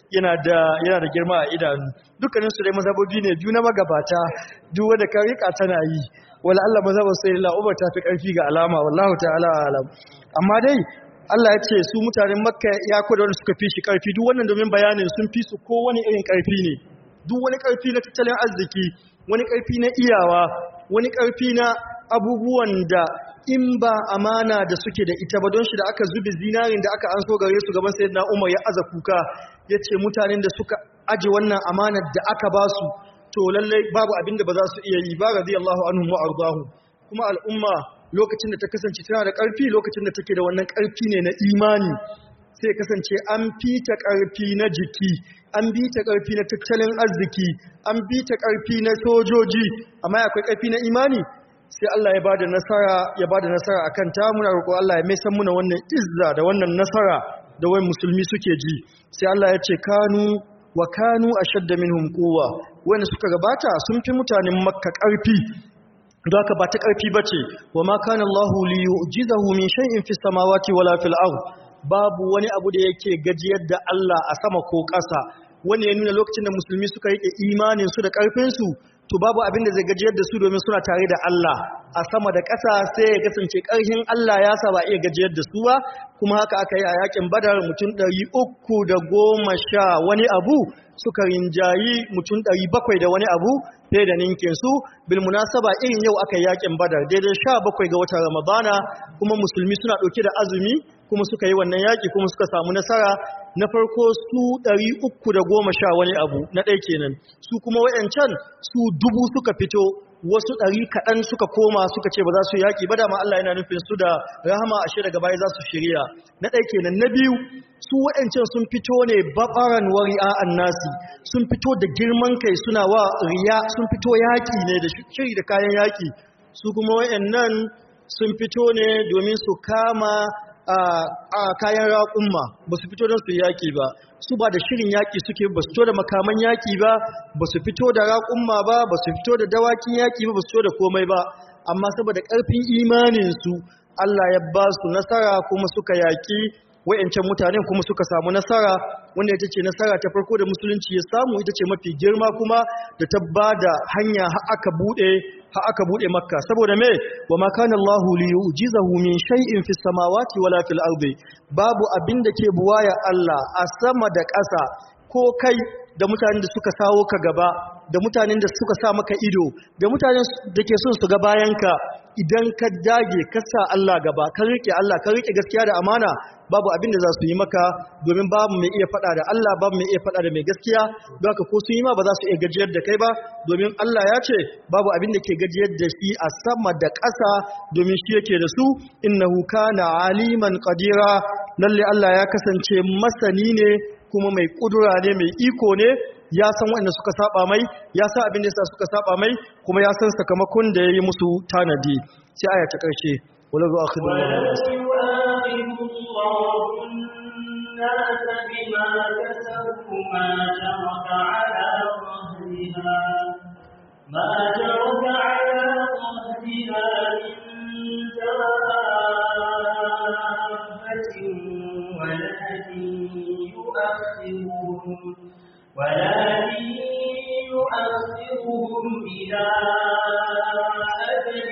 yana da yana da girma a idanu dukkanin su dai mazhabobi ne biyu na magabata duk wanda ka rika tana yi wala Allah mazhabar sai la Umar ta fi karfi ga alama wallahu ta'ala alam amma dai Allah ya ce su mutanen Makka ya koda wanda suka fi shi karfi duk wannan domin bayanin sun fi su kowane irin karfi ne duk wani karfi na tattalin arziki wani karfi na iyawa wani karfi na abubuwan da in ba amana da suke da ita ba don shi da aka zubi zinarin da aka an so gare su gaban sayyidina Umar ya aza kuka yace mutanen da suka aje wannan amanar da aka ba su to lallai babu abinda ba za su iya yi ba radiyallahu anhum wa ardahu kuma al'umma lokacin da ta kasance tana da ƙarfi lokacin da take da wannan ƙarfi ne na imani sai kasance an fita ƙarfi na jiki an bi ta ƙarfi na tattalin arziki an bi ta ƙarfi na sojoji amma akwai ƙarfi na imani sai Allah ya bada nasara ya bada nasara akan ta muna roƙo Allah ya mai san muna wannan izza da wannan nasara da wai musulmi suke ji sai Allah ya ce kanu wa kanu ashadda minhum quwwa wanda suka gabata sun fi mutanen makka ƙarfi don haka ba ta ƙarfi bace wa ma kana Allahu li yu'jizahu min shay'in fis samawati wala fil ard babu wani abu da yake gajiyar da Allah a sama ko ƙasa wanda ya nuna lokacin da musulmi suka rike imanin su da ƙarfin su to babu abin da zai gajiyar da su domin suna tare da Allah a sama da ƙasa sai ya kasance ƙarfin Allah ya sa ba iya gajiyar da su ba kuma haka aka yi a yakin badar mutum ɗari uku da goma sha wani abu suka rinjayi mutum ɗari bakwai da wani abu fiye da ninkin su bil munasaba irin yau aka yi yakin badar daidai sha bakwai ga watan ramadana kuma musulmi suna ɗauke da azumi kuma suka yi wannan yaƙi kuma suka samu nasara na farko su ɗari uku da goma sha wani abu na ɗai kenan su kuma wayancan su dubu suka fito wasu ɗari kaɗan suka koma suka ce ba za su yaƙi ba dama Allah yana nufin su da rahama ashe daga baya za su shirya na ɗai kenan na biyu su wayancan sun fito ne baɓaran wari'a annasi sun fito da girman kai suna wa riya sun fito yaƙi ne da shiri da kayan yaƙi su kuma wayannan sun fito ne domin su kama a kayan raƙumma ba su fito don su yaƙi ba su ba da shirin yaƙi suke ba su fito da makaman yaƙi ba ba su fito da raƙumma ba ba su fito da dawakin yaƙi ba ba su fito da komai ba amma saboda ƙarfin imaninsu Allah ya ba su nasara kuma suka yaƙi wa'yancan mutanen kuma suka samu nasara wanda ita ce nasara ta farko da musulunci ya samu ita ce mafi girma kuma da ta ba da hanya har aka buɗe har aka bude makka saboda me wa ma kana Allahu li yu'jizahu min shay'in fis samawati wala fil ardi babu abin da ke buwaya Allah a sama da ƙasa ko kai da mutanen da suka sawo ka gaba da mutanen da suka sa maka ido da mutanen da ke son su ga bayanka idan ka dage ka sa Allah gaba ka rike Allah ka rike gaskiya da amana babu abin da za su yi maka domin babu mai iya faɗa da Allah babu mai iya faɗa da mai gaskiya don haka ko sun yi ma ba za su iya gajiyar da kai ba domin Allah ya ce babu abin da ke gajiyar da shi a sama da ƙasa domin shi yake da su innahu kana aliman qadira lalle Allah ya kasance masani ne kuma mai kudura ne mai iko ne ya san waɗanda suka saba mai ya san abin da yasa suka saba mai kuma ya san sakamakon da yayi musu tanadi sai aya ta karshe wala yu'akhidu الناس بما كسبوا ما ترك على ظهرها ما ترك على ظهرها من دابة ولكن يؤخرهم ولكن يؤخرهم إلى أجل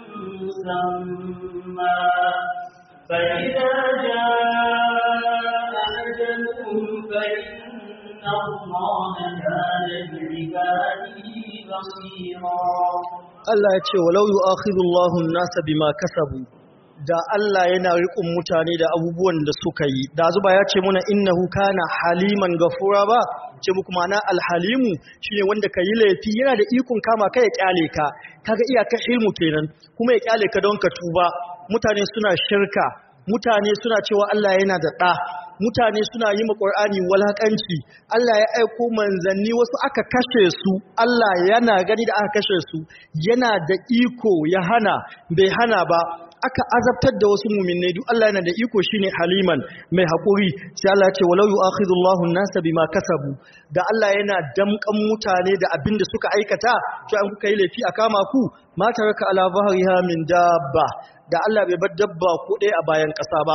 مسمى فإذا جاء أجلهم فإن الله كان بعباده بصيرا Allah ya ce walau yu'akhidhu Allahu an-nasa bima kasabu da Allah yana riƙon mutane da abubuwan da suka yi da zuba ya ce muna innahu kana haliman gafura ba ce muku ma'ana alhalimu shine wanda ka yi laifi yana da ikon kama ka ya kyale ka kaga iyakar ilmu kenan kuma ya kyale ka don ka tuba mutane suna shirka mutane suna cewa Allah yana da ɗa mutane suna yi ma Qur'ani walakanci Allah ya aiko manzanni wasu aka kashe su Allah yana gani da aka kashe su yana da iko ya hana bai hana ba aka azabtar da wasu muminai duk Allah yana da iko shine haliman mai haƙuri sai Allah ya ce walau yu'akhidullahu an-nasa bima kasabu da Allah yana damkan mutane da abin da suka aikata to an kuka yi laifi a kama ku ma taraka ala zahriha min dabba da Allah bai bar dabba ko ɗaya a bayan ƙasa ba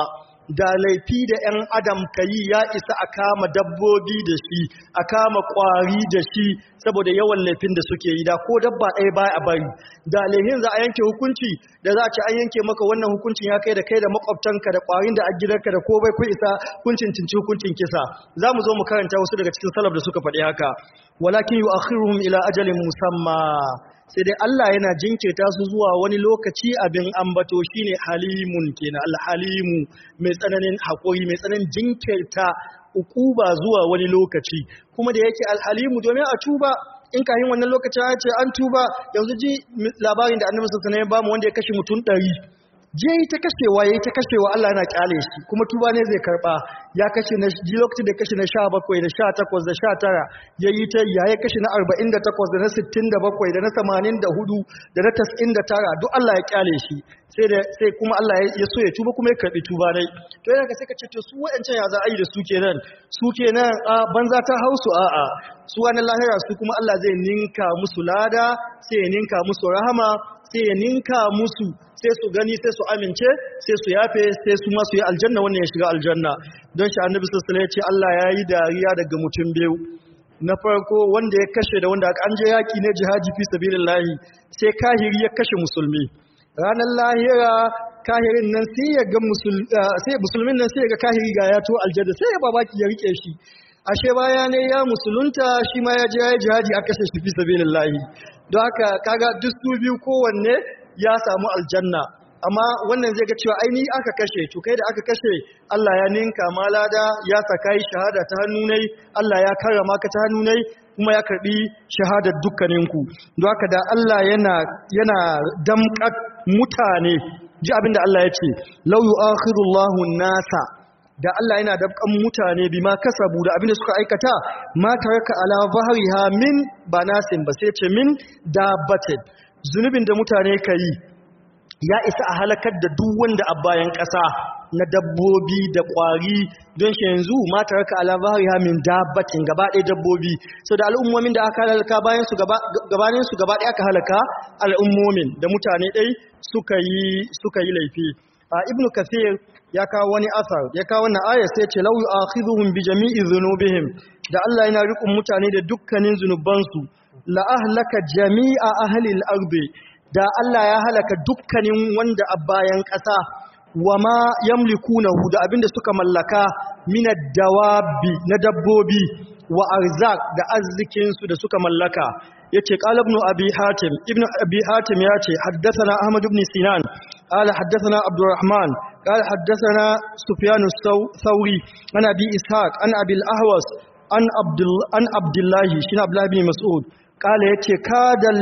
da laifi da 'yan adam ka yi ya isa a kama dabbobi da shi a kama kwari da shi saboda yawan laifin da suke yi da ko dabba ɗaya ba a bari da laihin za a yanke hukunci da za a ce an yanke maka wannan hukuncin ya kai da kai da makwabtanka da kwarin da a gidanka da ko bai ku isa hukuncin cinci hukuncin kisa za mu zo mu karanta wasu daga cikin salaf da suka faɗi haka walakin yu'akhiruhum ila ajalin musamma sai dai Allah yana jinkirta su zuwa wani lokaci abin ambato shine halimun kenan alhalimu mai tsananin haƙuri mai tsananin jinkirta ukuba zuwa wani lokaci kuma da yake alhalimu domin a tuba in kahin wannan lokacin ya ce an tuba yanzu ji labarin da annabi sallallahu alaihi wasallam ya bamu wanda ya kashe mutum ɗari. je yi ta kashewa yayi ta kashewa Allah yana kyale shi kuma tuba ne zai karba ya kashe na ji lokacin da kashe na 17 da 18 da 19 yayi ta yayi kashe na 48 da na 67 da na 84 da na 99 duk Allah ya kyale shi sai da sai kuma Allah ya so ya tuba kuma ya karbi tuba dai to yana ka sai ka ce to su wayancan ya za a yi da su kenan su kenan a banza ta hausu a'a su wani lahira su kuma Allah zai ninka musu lada sai ya ninka musu rahama sai ya ninka musu sai su gani sai su amince sai su yafe sai su masu yi aljanna wannan ya shiga aljanna don shi annabi sallallahu ya ce Allah ya yi dariya daga mutum biyu na farko wanda ya kashe da wanda an je yaki ne jihadi fi sabilillahi sai kahiri ya kashe musulmi ranar lahira kahirin nan sai ya ga sai musulmin nan sai ya ga kahiri ga ya to aljanna sai ya babaki ya rike shi ashe baya ne ya musulunta shi ma ya je ya jihadi a kashe shi fi sabilillahi don haka kaga duk su biyu kowanne ya samu aljanna amma wannan zai ga cewa aini aka kashe to kai da aka kashe Allah ya ninka malada ya saka yi shahada ta hannunai Allah ya karrama ka ta hannunai kuma ya karbi shahadar dukkaninku don haka da Allah yana yana damƙar mutane ji abinda Allah ya ce law yu'akhirullahu nasa da Allah yana dabkan mutane bima kasabu da abinda suka aikata ma taraka ala zahriha min banasin ba sai ce min dabbatin zunubin da mutane ka yi ya isa a halakar da duk wanda a bayan ƙasa na dabbobi da ƙwari don shi yanzu mata raka alabari min dabbatin gaba ɗaya dabbobi so da al'ummomin da aka halaka bayan su gabanin su gaba ɗaya aka halaka al'ummomin da mutane ɗai suka yi laifi a ibnu kathir ya kawo wani asar ya kawo wannan ayar sai ce lau yu'akhidhuhum bi jami'i dhunubihim da Allah yana riƙon mutane da dukkanin zunubansu la ahlaka jami'a ahli al-ardi da Allah ya halaka dukkanin wanda a bayan ƙasa wa ma yamlikunahu da abinda suka mallaka minad dawabi na dabbobi wa arzak da arzikin su da suka mallaka yace qala ibn abi hatim ibn abi hatim yace haddathana ahmad ibn sinan قال حدثنا عبد الرحمن قال حدثنا سفيان الثوري عن ابي اسحاق عن ابي الاهوس عن عبد عن عبد الله شين عبد الله بن مسعود قال yace kadal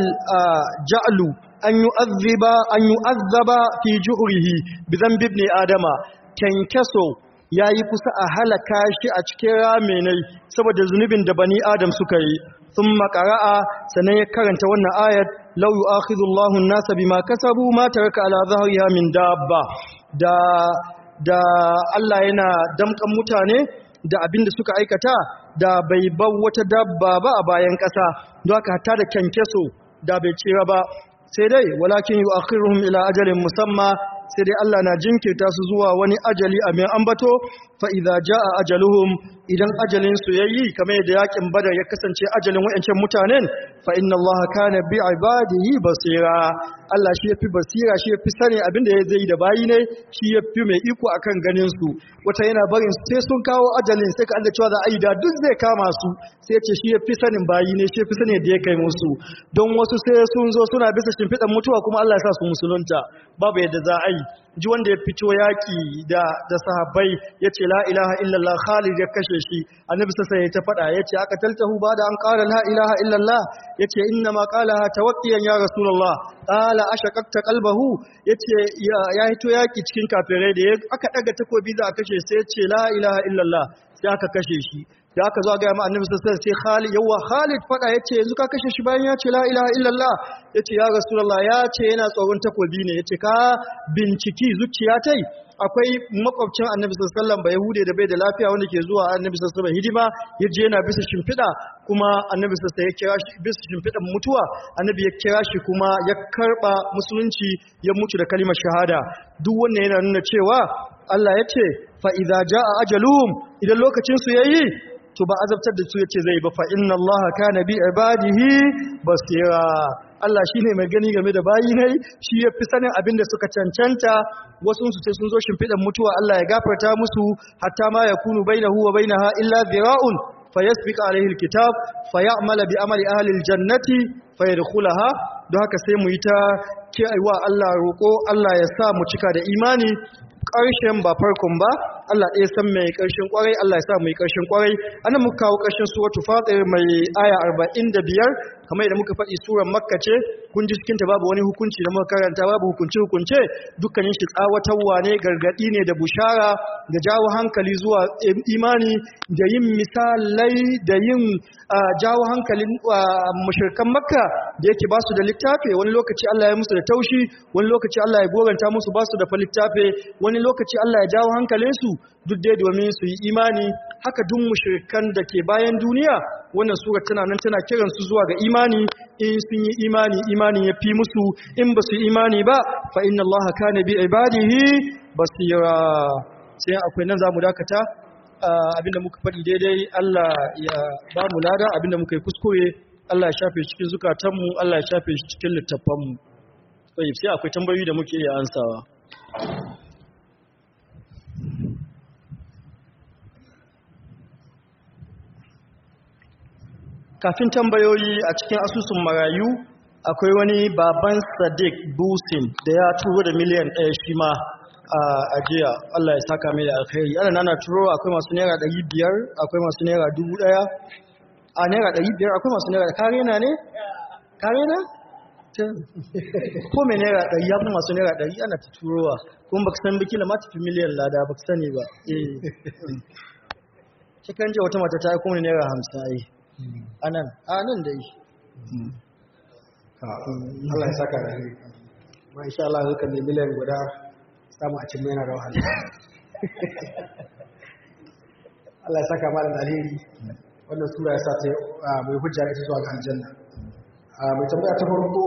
ja'lu an yu'azziba an yu'azzaba fi juhrihi bi dhanbi ibn adama kenkeso yayi kusa a halaka shi a cikin ramenai saboda zunubin da bani adam suka yi thumma qara'a sanan ya karanta wannan ayat law yu'akhidhu Allahu an-nasa bima kasabu ma taraka ala dhahriha min dabba da da Allah yana damkan mutane da abin da suka aikata da bai bar wata dabba ba a bayan ƙasa don haka hatta da kyankyaso da bai cira ba sai dai walakin yu akhiruhum ila ajalin musamma sai dai Allah na jinkirta su zuwa wani ajali a mai ambato fa idza jaa ajaluhum idan ajalin su yayi kamar yadda yakin badar ya kasance ajalin wayancan mutanen fa inna Allah kana bi ibadihi basira Allah shi yafi basira shi yafi sani abinda ya zai da bayi ne shi yafi mai iko akan ganin su wata yana barin sai sun kawo ajalin sai ka Allah cewa za a yi da duk zai kama su sai ce shi yafi sanin bayi ne shi yafi sani da ya kai musu don wasu sai sun zo suna bisa shimfiɗan mutuwa kuma Allah ya sa su musulunta babu yadda za a yi ji wanda ya fito yaƙi da da sahabbai ya ce la ilaha illallah khalid ya kashe shi annabi sassa ya ta faɗa ya ce aka taltahu ba da an ƙara la ilaha illallah ya ce inna ma ƙala tawakkiyan ya rasulullah ƙala ashaqaqta qalbahu ya ce ya hito yaƙi cikin kafirai da aka ɗaga takobi za a kashe sai ya ce la ilaha illallah sai aka kashe shi da aka zo ga ma annabi sallallahu alaihi wasallam sai Khalid yawa Khalid fada yace yanzu ka kashe shi bayan ya ce la ilaha illallah yace ya rasulullah ya ce yana tsoron takobi ne yace ka binciki zuciya tai akwai makwabcin annabi sallallahu alaihi wasallam ba yahude da bai da lafiya wanda ke zuwa annabi sallallahu alaihi wasallam hidima yaje yana bisa shimfida kuma annabi sallallahu alaihi wasallam ya kira shi bisa shimfidan mutuwa annabi ya kira shi kuma ya karba musulunci ya mutu da kalimar shahada duk wannan yana nuna cewa Allah ya ce fa idza jaa ajaluhum idan lokacin su yayi to ba azabtar da su yace zai ba fa inna Allah kana bi ibadihi basira Allah shine mai gani game da bayi ne shi yafi sanin abin da suka cancanta wasu su sai sun zo shimfidan mutuwa Allah ya gafarta musu hatta ma yakunu bainahu wa bainaha illa dhira'un fayasbiq alaihi alkitab fay'amala bi amali ahli aljannati fayadkhulaha don haka sai mu yi ta wa Allah roko Allah ya sa mu cika da imani ƙarshen ba farkon ba Allah ɗaya san mai ƙarshen ƙwarai Allah ya sa mai ƙarshen ƙwarai ana muka kawo ƙarshen suratu fatir mai aya 45 kamar yadda muka faɗi suran makka ce kun ji cikinta babu wani hukunci da muka karanta babu hukunci hukunce dukkanin shi tsawatarwa ne gargaɗi ne da bushara da jawo hankali zuwa imani da yin misalai da yin jawo hankalin mushrikan makka da yake ba su da littafi wani lokaci Allah ya musu da taushi wani lokaci Allah ya goranta musu ba su da fa littafi wani lokaci Allah ya jawo hankalinsu duk dai domin su yi imani haka duk mushrikan da ke bayan duniya wannan sura tana nan tana kiran su zuwa ga imani in sun yi imani imani ya fi musu in ba su imani ba fa inna Allah kana bi ibadihi basira sai akwai nan zamu dakata abinda muka faɗi daidai Allah ya ba mu lada abinda muka yi kuskure Allah ya shafe cikin zukatanmu Allah ya shafe shi cikin littafanmu sai akwai tambayoyi da muke iya ansawa kafin tambayoyi a cikin asusun marayu akwai wani baban sadiq busin da ya turo da miliyan ɗaya shi ma a ajiya Allah ya saka mai da alkhairi ana nana turo akwai masu naira ɗari biyar akwai masu naira dubu ɗaya a naira ɗari biyar akwai masu naira kare na ne? kare na? ko mai naira ɗari ya fi masu naira ɗari ana ta turowa kuma baka san biki ma tafi miliyan lada baka sani ba eh cikin jiya wata mata ta yi kuma naira hamsin ai anan anan da yi Allah ya saka da ne ma insha Allah zaka ne miliyan guda samu a cin yana da wahala Allah ya saka malam alheri wannan sura ya sa ta mai hujja ita zuwa ga aljanna mai tambaya ta farko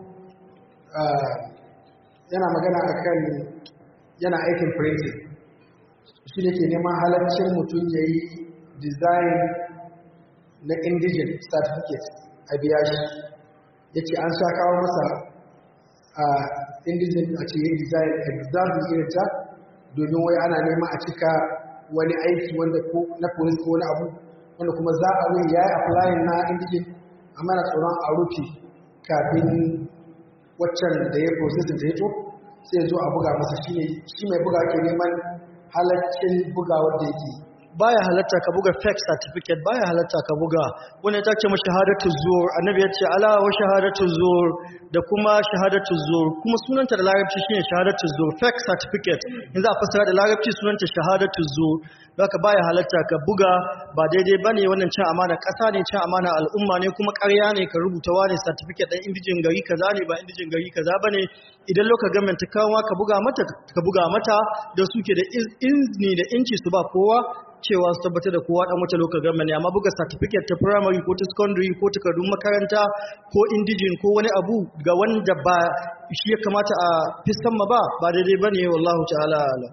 yana magana akan yana aikin printing shi ne ke neman halaccin mutum ya yi design na indigen certificate a biya shi ya ce an sha kawo masa a indigen a ce yin design exactly irin ta domin wai ana nema a cika wani aiki wanda ko na police ko wani abu wanda kuma za a wai ya yi applying na indigen amma na tsoron a rufe kafin waccan da ya processing ta yato sai zo a buga masa shi mai buga ke neman halaccin bugawar da yake baya halatta ka buga fake certificate baya halatta ka buga wani ta ce shahadatu zur annabi ya ce ala wa shahadatu zur da kuma shahadatu zur kuma sunanta da larabci shine shahadatu zur fake certificate in za a fassara da larabci sunanta shahadatu zur haka baya halatta ka buga ba daidai bane wannan cin amana kasa ne cin amana al'umma ne kuma ƙarya ne ka rubuta wani certificate ɗan indijin gari kaza ne ba indijin gari kaza bane idan lokacin government ta kawo ka buga mata ka buga mata da suke da izini da inci su ba kowa cewa su tabbatar da kowa dan wata lokacin government amma buga certificate ta primary ko ta secondary ko takardun makaranta ko indijin ko wani abu ga wanda ba shi ya kamata a fiskan ma ba ba daidai bane wallahu ta'ala alam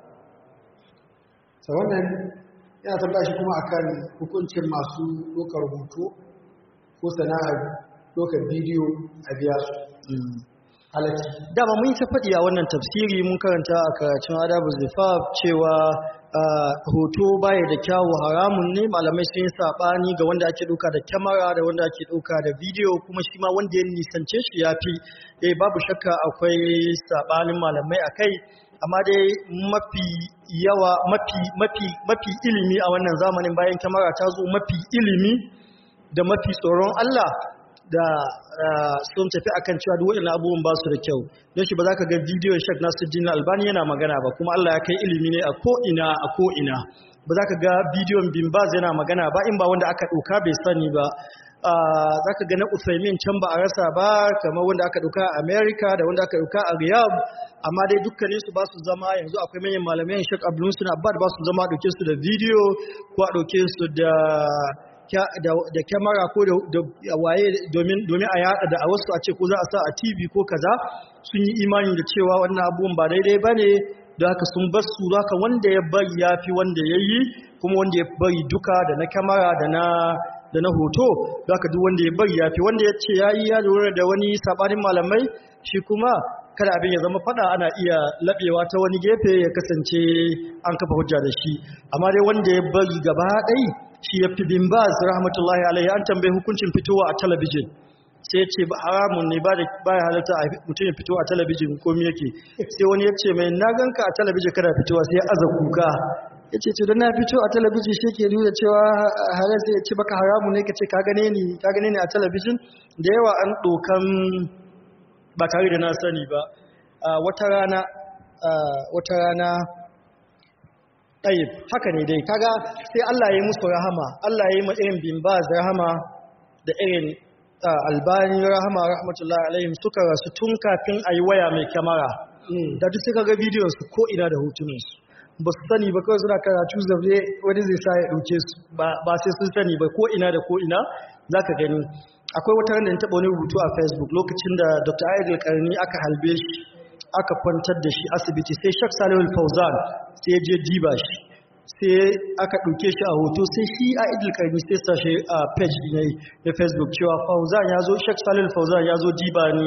sa wannan yana tambaya shi kuma akan hukuncin masu ɗaukar hoto ko sana'ar ɗaukar bidiyo a biya su halatti dama mun yi ta faɗi a wannan tafsiri mun karanta a karatun adabu zifaf cewa hoto baya da kyawu haramun ne malamai sun yi saɓani ga wanda ake ɗauka da kyamara da wanda ake ɗauka da bidiyo kuma shi ma wanda ya nisance shi ya fi eh babu shakka akwai saɓanin malamai a kai amma dai mafi yawa mafi mafi mafi ilimi a wannan zamanin bayan kyamara ta zo mafi ilimi da mafi tsoron Allah da sun tafi akan cewa duk waɗannan abubuwan ba su da kyau don shi ba za ka ga bidiyon shak nasuddin albani yana magana ba kuma Allah ya kai ilimi ne a ko'ina a ko'ina ba za ka ga bidiyon bimbaz yana magana ba in ba wanda aka ɗauka bai sani ba za ka ga na usaimin can ba a rasa ba kamar wanda aka ɗauka a america da wanda aka ɗauka a riyadh amma dai dukkanin su ba su zama yanzu akwai manyan malamai shak abdulmusin abbad ba su zama a ɗauke su da bidiyo ko a ɗauke su da da kyamara ko da waye domin a yada da a wasu a ce ko za a sa a tv ko kaza sun yi imani da cewa wannan abubuwan ba daidai ba ne don haka sun bar su haka wanda ya bari ya fi wanda ya yi kuma wanda ya bari duka da na kyamara da na da na hoto don haka duk wanda ya bari ya fi wanda ya ce ya yi ya lura da wani sabanin malamai shi kuma kada abin ya zama fada ana iya labewa ta wani gefe ya kasance an kafa hujja da shi amma dai wanda ya bari gaba ɗai shi ya fi bin baz rahmatullahi alaihi an tambayi hukuncin fitowa a talabijin sai ya ce ba haramun ne ba ya halatta a mutum ya fito a talabijin komi yake sai wani ya ce mai na ganka a talabijin kada fitowa sai ya aza kuka ya ce to na fito a talabijin shi ke nuna cewa halar sai ya ce baka haramun ne ka ce ka gane ni ka gane ni a talabijin da yawa an ɗokan ba tare da na sani ba wata rana wata rana ɗayib haka ne dai kaga sai Allah ya yi musu rahama Allah ya yi ma irin bin ba rahama da irin albani rahama rahmatullahi alaihim suka rasu tun kafin a yi waya mai kyamara da duk suka ga bidiyon su ko ina da hotunansu ba su sani ba kawai suna karatu zaune wani zai sa ya ɗauke su ba sai sun sani ba ko ina da ko ina za ka gani akwai wata da taɓa wani rubutu a facebook lokacin da dr aidil karni aka halbe shi aka kwantar da shi asibiti sai shak salihul fauzan sai je diba shi sai aka ɗauke shi a hoto sai shi a idil karni sai sashe a page ne na facebook cewa fauzan ya zo shak salihul fauzan ya zo diba ni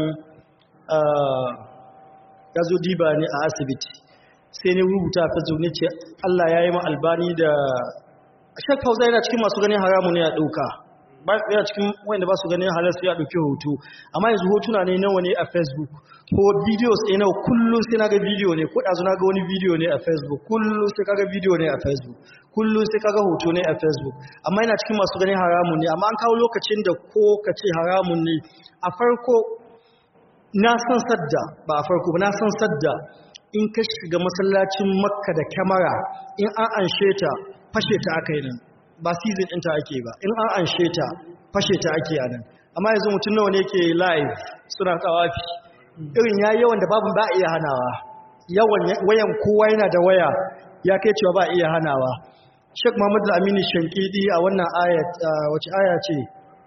ya zo diba ni a asibiti sai ne rubuta a facebook ne ce allah ya yi ma albani da shak fauzan yana cikin masu ganin haramu ne a ɗauka yana cikin wanda ba su ganin halar su ya ɗauki hoto amma yanzu hotuna ne nawa ne a facebook ko videos ɗaya nawa kullum sai na ga video ne ko ɗazu na ga wani video ne a facebook kullum sai kaga video ne a facebook kullum sai kaga hoto ne a facebook amma yana cikin masu ganin haramun ne amma an kawo lokacin da ko ka ce haramun ne a farko na san sadda ba a farko ba na san sadda in ka shiga masallacin makka da kyamara in an anshe ta fashe ta aka yi nan ba season ɗinta ake ba in an anshe ta fashe ta ake a nan amma yanzu mutum nawa ne ke live suna tsawafi irin ya yawan da babu ba a iya hanawa yawan wayan kowa yana da waya ya kai cewa ba a iya hanawa Sheikh Muhammad Aminu Shankidi a wannan ayat wace aya ce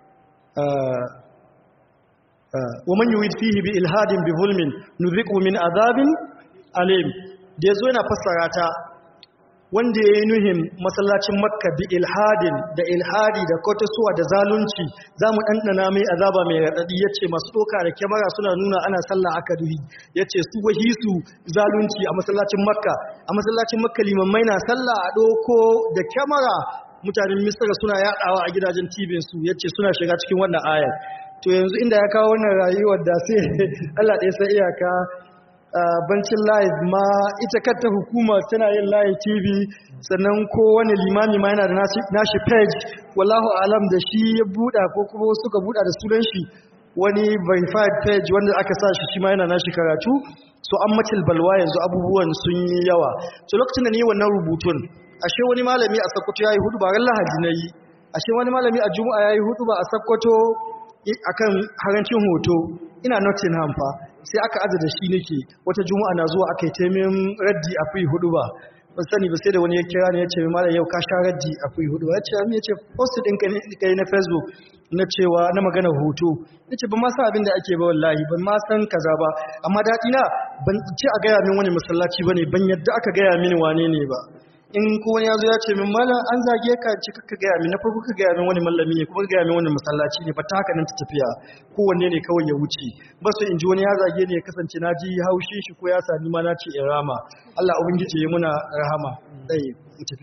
wa man yurid fihi bi ilhadin bi zulmin nuziqu min azabin alim da yazo yana fassara ta wanda ya yi nuhin masallacin makka bi ilhadin da ilhadi da kotosuwa da zalunci za mu ɗanɗana mai azaba mai raɗaɗi ya ce masu ɗoka da kyamara suna nuna ana sallah aka duhi ya ce su wahi su zalunci a masallacin makka a masallacin makka limammai na sallah a ɗoko da kyamara mutanen misira suna yaɗawa a gidajen tibinsu ya ce suna shiga cikin wannan ayar to yanzu inda ya kawo wannan rayuwar da sai allah ɗaya sai iyaka bancin live ma ita kanta hukuma tana yin live tv sannan ko wani limami ma yana da nashi page wallahu alam da shi ya buɗa ko kuma suka buɗa da sunan shi wani verified page wanda aka sa shi shi ma yana nashi karatu so an matil balwa yanzu abubuwan sun yi yawa so lokacin da ni wannan rubutun ashe wani malami a sakkwato ya yi hudu ba ran lahadi na yi ashe wani malami a juma'a ya yi hudu ba a sakkwato akan harancin hoto ina nottingham fa sai aka aza da shi nake wata juma'a na zuwa aka yi taimin raddi a fi hudu ba ban sani ba sai da wani ya kira ne ya ce malam yau ka sha raddi a fi hudu ba ya ce amin ya ce post din ka yi na facebook na cewa na magana hoto ya ce ban ma san abin da ake ba wallahi ban ma san kaza ba amma daɗi na ban ce a gaya min wani masallaci ba ne ban yadda aka gaya mini wane ne ba in ko wani ya zo ya ce min mala an zage ka ci ka gaya min na farko ka gaya min wani mallami ne kuma ka gaya min wani masallaci ne ba ta haka nan ta tafiya kowanne ne kawai ya wuce ba su in ji wani ya zage ne ya kasance na ji haushi shi ko ya sami ma na ce in rama Allah ubangiji ya muna rahama dai mu tafi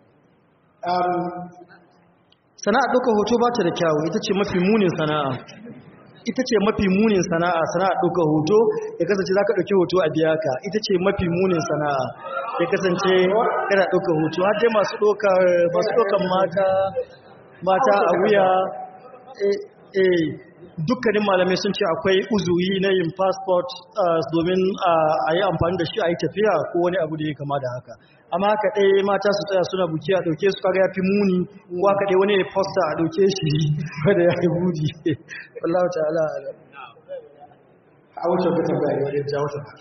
sana'a ɗaukar hoto ba ta da kyawu ita ce mafi munin sana'a ita ce mafi munin sana'a sana'a ɗaukar hoto ya kasance za ka ɗauki hoto a biya ka ita ce mafi munin sana'a ya kasance kana ɗaukar hoto har dai masu ɗaukar mata mata a wuya eh dukkanin malamai sun ce akwai uzuri na yin passport domin a yi amfani da shi a yi tafiya ko wani abu da ya kama da haka amma haka ɗaya mata su tsaya suna buki a ɗauke su kaga ya fi muni ko haka ɗaya wani ya fosta a ɗauke shi wadda ya yi budi wallahu ta'ala a wuce ku tambaya wani ja wata ba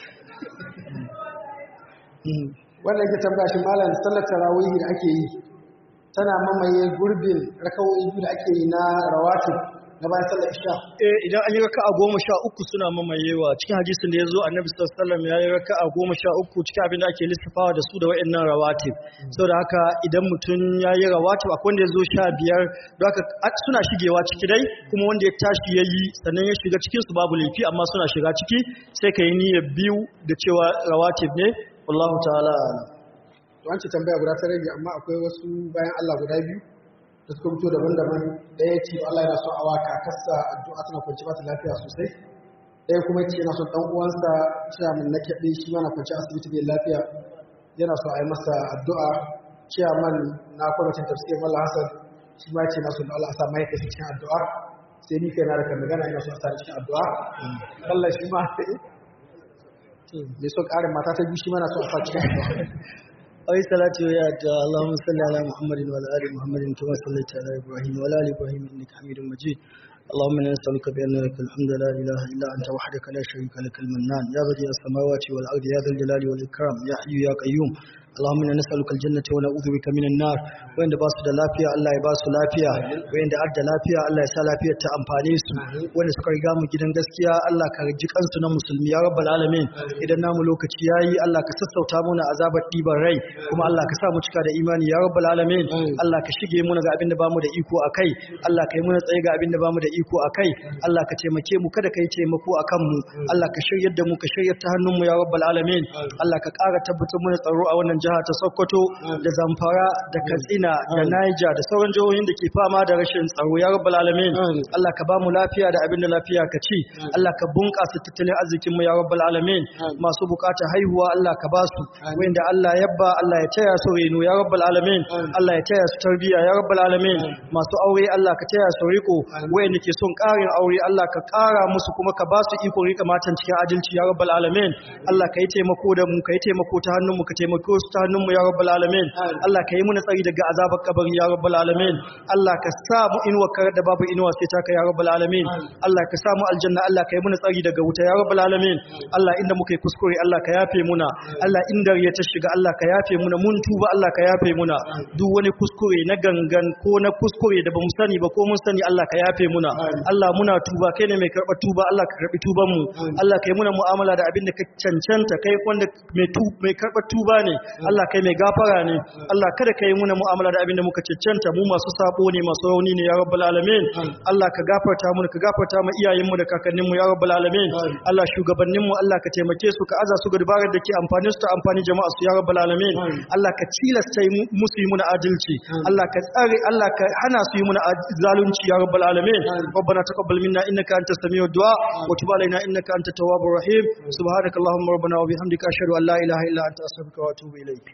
wanda yake tambaya shi malam sallar tarawih da ake yi tana mamaye gurbin rakawoyi biyu da ake yi na rawatib na bayan sallar isha eh idan an yi raka'a goma sha uku suna mamayewa cikin hadisin da ya zo annabi sallallahu alaihi wasallam ya yi raka'a goma sha uku cikin abin da ake lissafawa da su da wa'annan rawatib saboda haka idan mutum ya yi rawatib akwai wanda ya zo sha biyar don haka a- suna shigewa ciki dai kuma wanda ya tashi ya yi sannan ya shiga cikin su babu laifi amma suna shiga ciki sai ka yi niyyar biyu da cewa rawatib ne wallahu ta'ala a'lam. to an ce tambaya guda ta rage amma akwai wasu bayan Allah guda biyu da suka fito daban-daban ɗaya ce Allah yana son awa kakarsa addu'a tana kwanci ba ta lafiya sosai ɗaya kuma ce yana son ɗan uwansa ciyaman na kyaɗe shi ma na kwanci asibiti bai lafiya yana so a yi masa addu'a ciyaman na kwamitin tafsirin Mallah Hassan shi ma ce na son Allah a sa mahaifinsa cikin addu'a sai ni kai na da kan magana ina so a sa ni cikin addu'a Allah shi ma mai son ƙarin mata ta biyu shi ma na so a sa cikin addu'a أي صلاة ويات اللهم صل على محمد وعلى آل محمد كما صليت على إبراهيم وعلى آل إبراهيم إنك حميد مجيد اللهم إنا نسألك بأن لك الحمد لا إله إلا أنت وحدك لا شريك لك المنان يا بديع السماوات والأرض يا ذا الجلال والإكرام يا حي يا قيوم اللهم إنا نسألك الجنة ونعوذ بك من النار وإن باس da lafiya Allah ya basu lafiya wa'in da adda lafiya Allah ya sa lafiyar ta amfane su wanda suka riga mu gidan gaskiya Allah ka ji kansu na musulmi ya rabbal alamin idan namu lokaci yayi Allah ka sassauta muna azabar ɗiban rai kuma Allah ka sa mu cika da imani ya rabbal alamin Allah ka shige muna ga abin da bamu da iko akai Allah ka yi muna tsaye ga abin da bamu da iko akai Allah ka taimake mu kada ka yi taimako akan mu Allah ka shiryar da mu ka shiryar ta hannun mu ya rabbal alamin Allah ka ƙara tabbatar muna tsaro a wannan jiha ta Sokoto da Zamfara da Katsina da Niger da sauran jihohin da ke fama da rashin tsaro ya rabbal alamin Allah ka ba mu lafiya da abin da lafiya ka ci Allah ka bunƙasa tattalin arzikin mu ya rabbal alamin masu bukatar haihuwa Allah ka ba su wanda Allah ya ba Allah ya taya su reno ya rabbal alamin Allah ya taya su tarbiyya ya rabbal alamin masu aure Allah ka taya su riko wanda ke son ƙarin aure Allah ka ƙara musu kuma ka ba su iko rika matan cikin adalci ya rabbal alamin Allah ka yi taimako da mu ka yi taimako ta hannun mu ka taimako su ta hannun mu ya rabbal alamin Allah ka yi muna tsari daga azabar kabari ya rabbal alamin Allah ka sa mu inuwa kar da babu inuwa sai ta kai ya rabbal alamin Allah ka sa mu aljanna Allah ka yi muna tsari daga wuta ya rabbal alamin Allah inda muka yi kuskure Allah ka yafe muna Allah inda ya ta shiga Allah ka yafe muna mun tuba Allah ka yafe muna duk wani kuskure na gangan ko na kuskure da bamu sani ba ko mun sani Allah ka yafe muna Allah muna tuba kai ne mai karɓa tuba Allah ka karɓi tuban mu Allah ka yi muna mu'amala da abin da ka cancanta kai wanda mai tu mai karɓa tuba ne Allah kai mai gafara ne Allah kada ka yi muna mu'amala da abin da muka cancanta mu masu sabo ne masu rauni ne ya rabbal alamin Allah ka gafarta mu ka gafarta mu iyayen mu da kakannin mu ya rabbal alamin Allah shugabannin mu Allah ka taimake su ka aza su ga dabarar da ke amfani su ta amfani jama'a su ya rabbal alamin Allah ka tilasta yi musu yi muna adalci Allah ka tsare Allah ka hana su yi muna ad- zalunci ya rabbal alamin ربنا تقبل منا انك انت السميع الدعاء وتب علينا انك انت التواب الرحيم سبحانك اللهم ربنا وبحمدك اشهد ان لا اله الا انت استغفرك واتوب اليك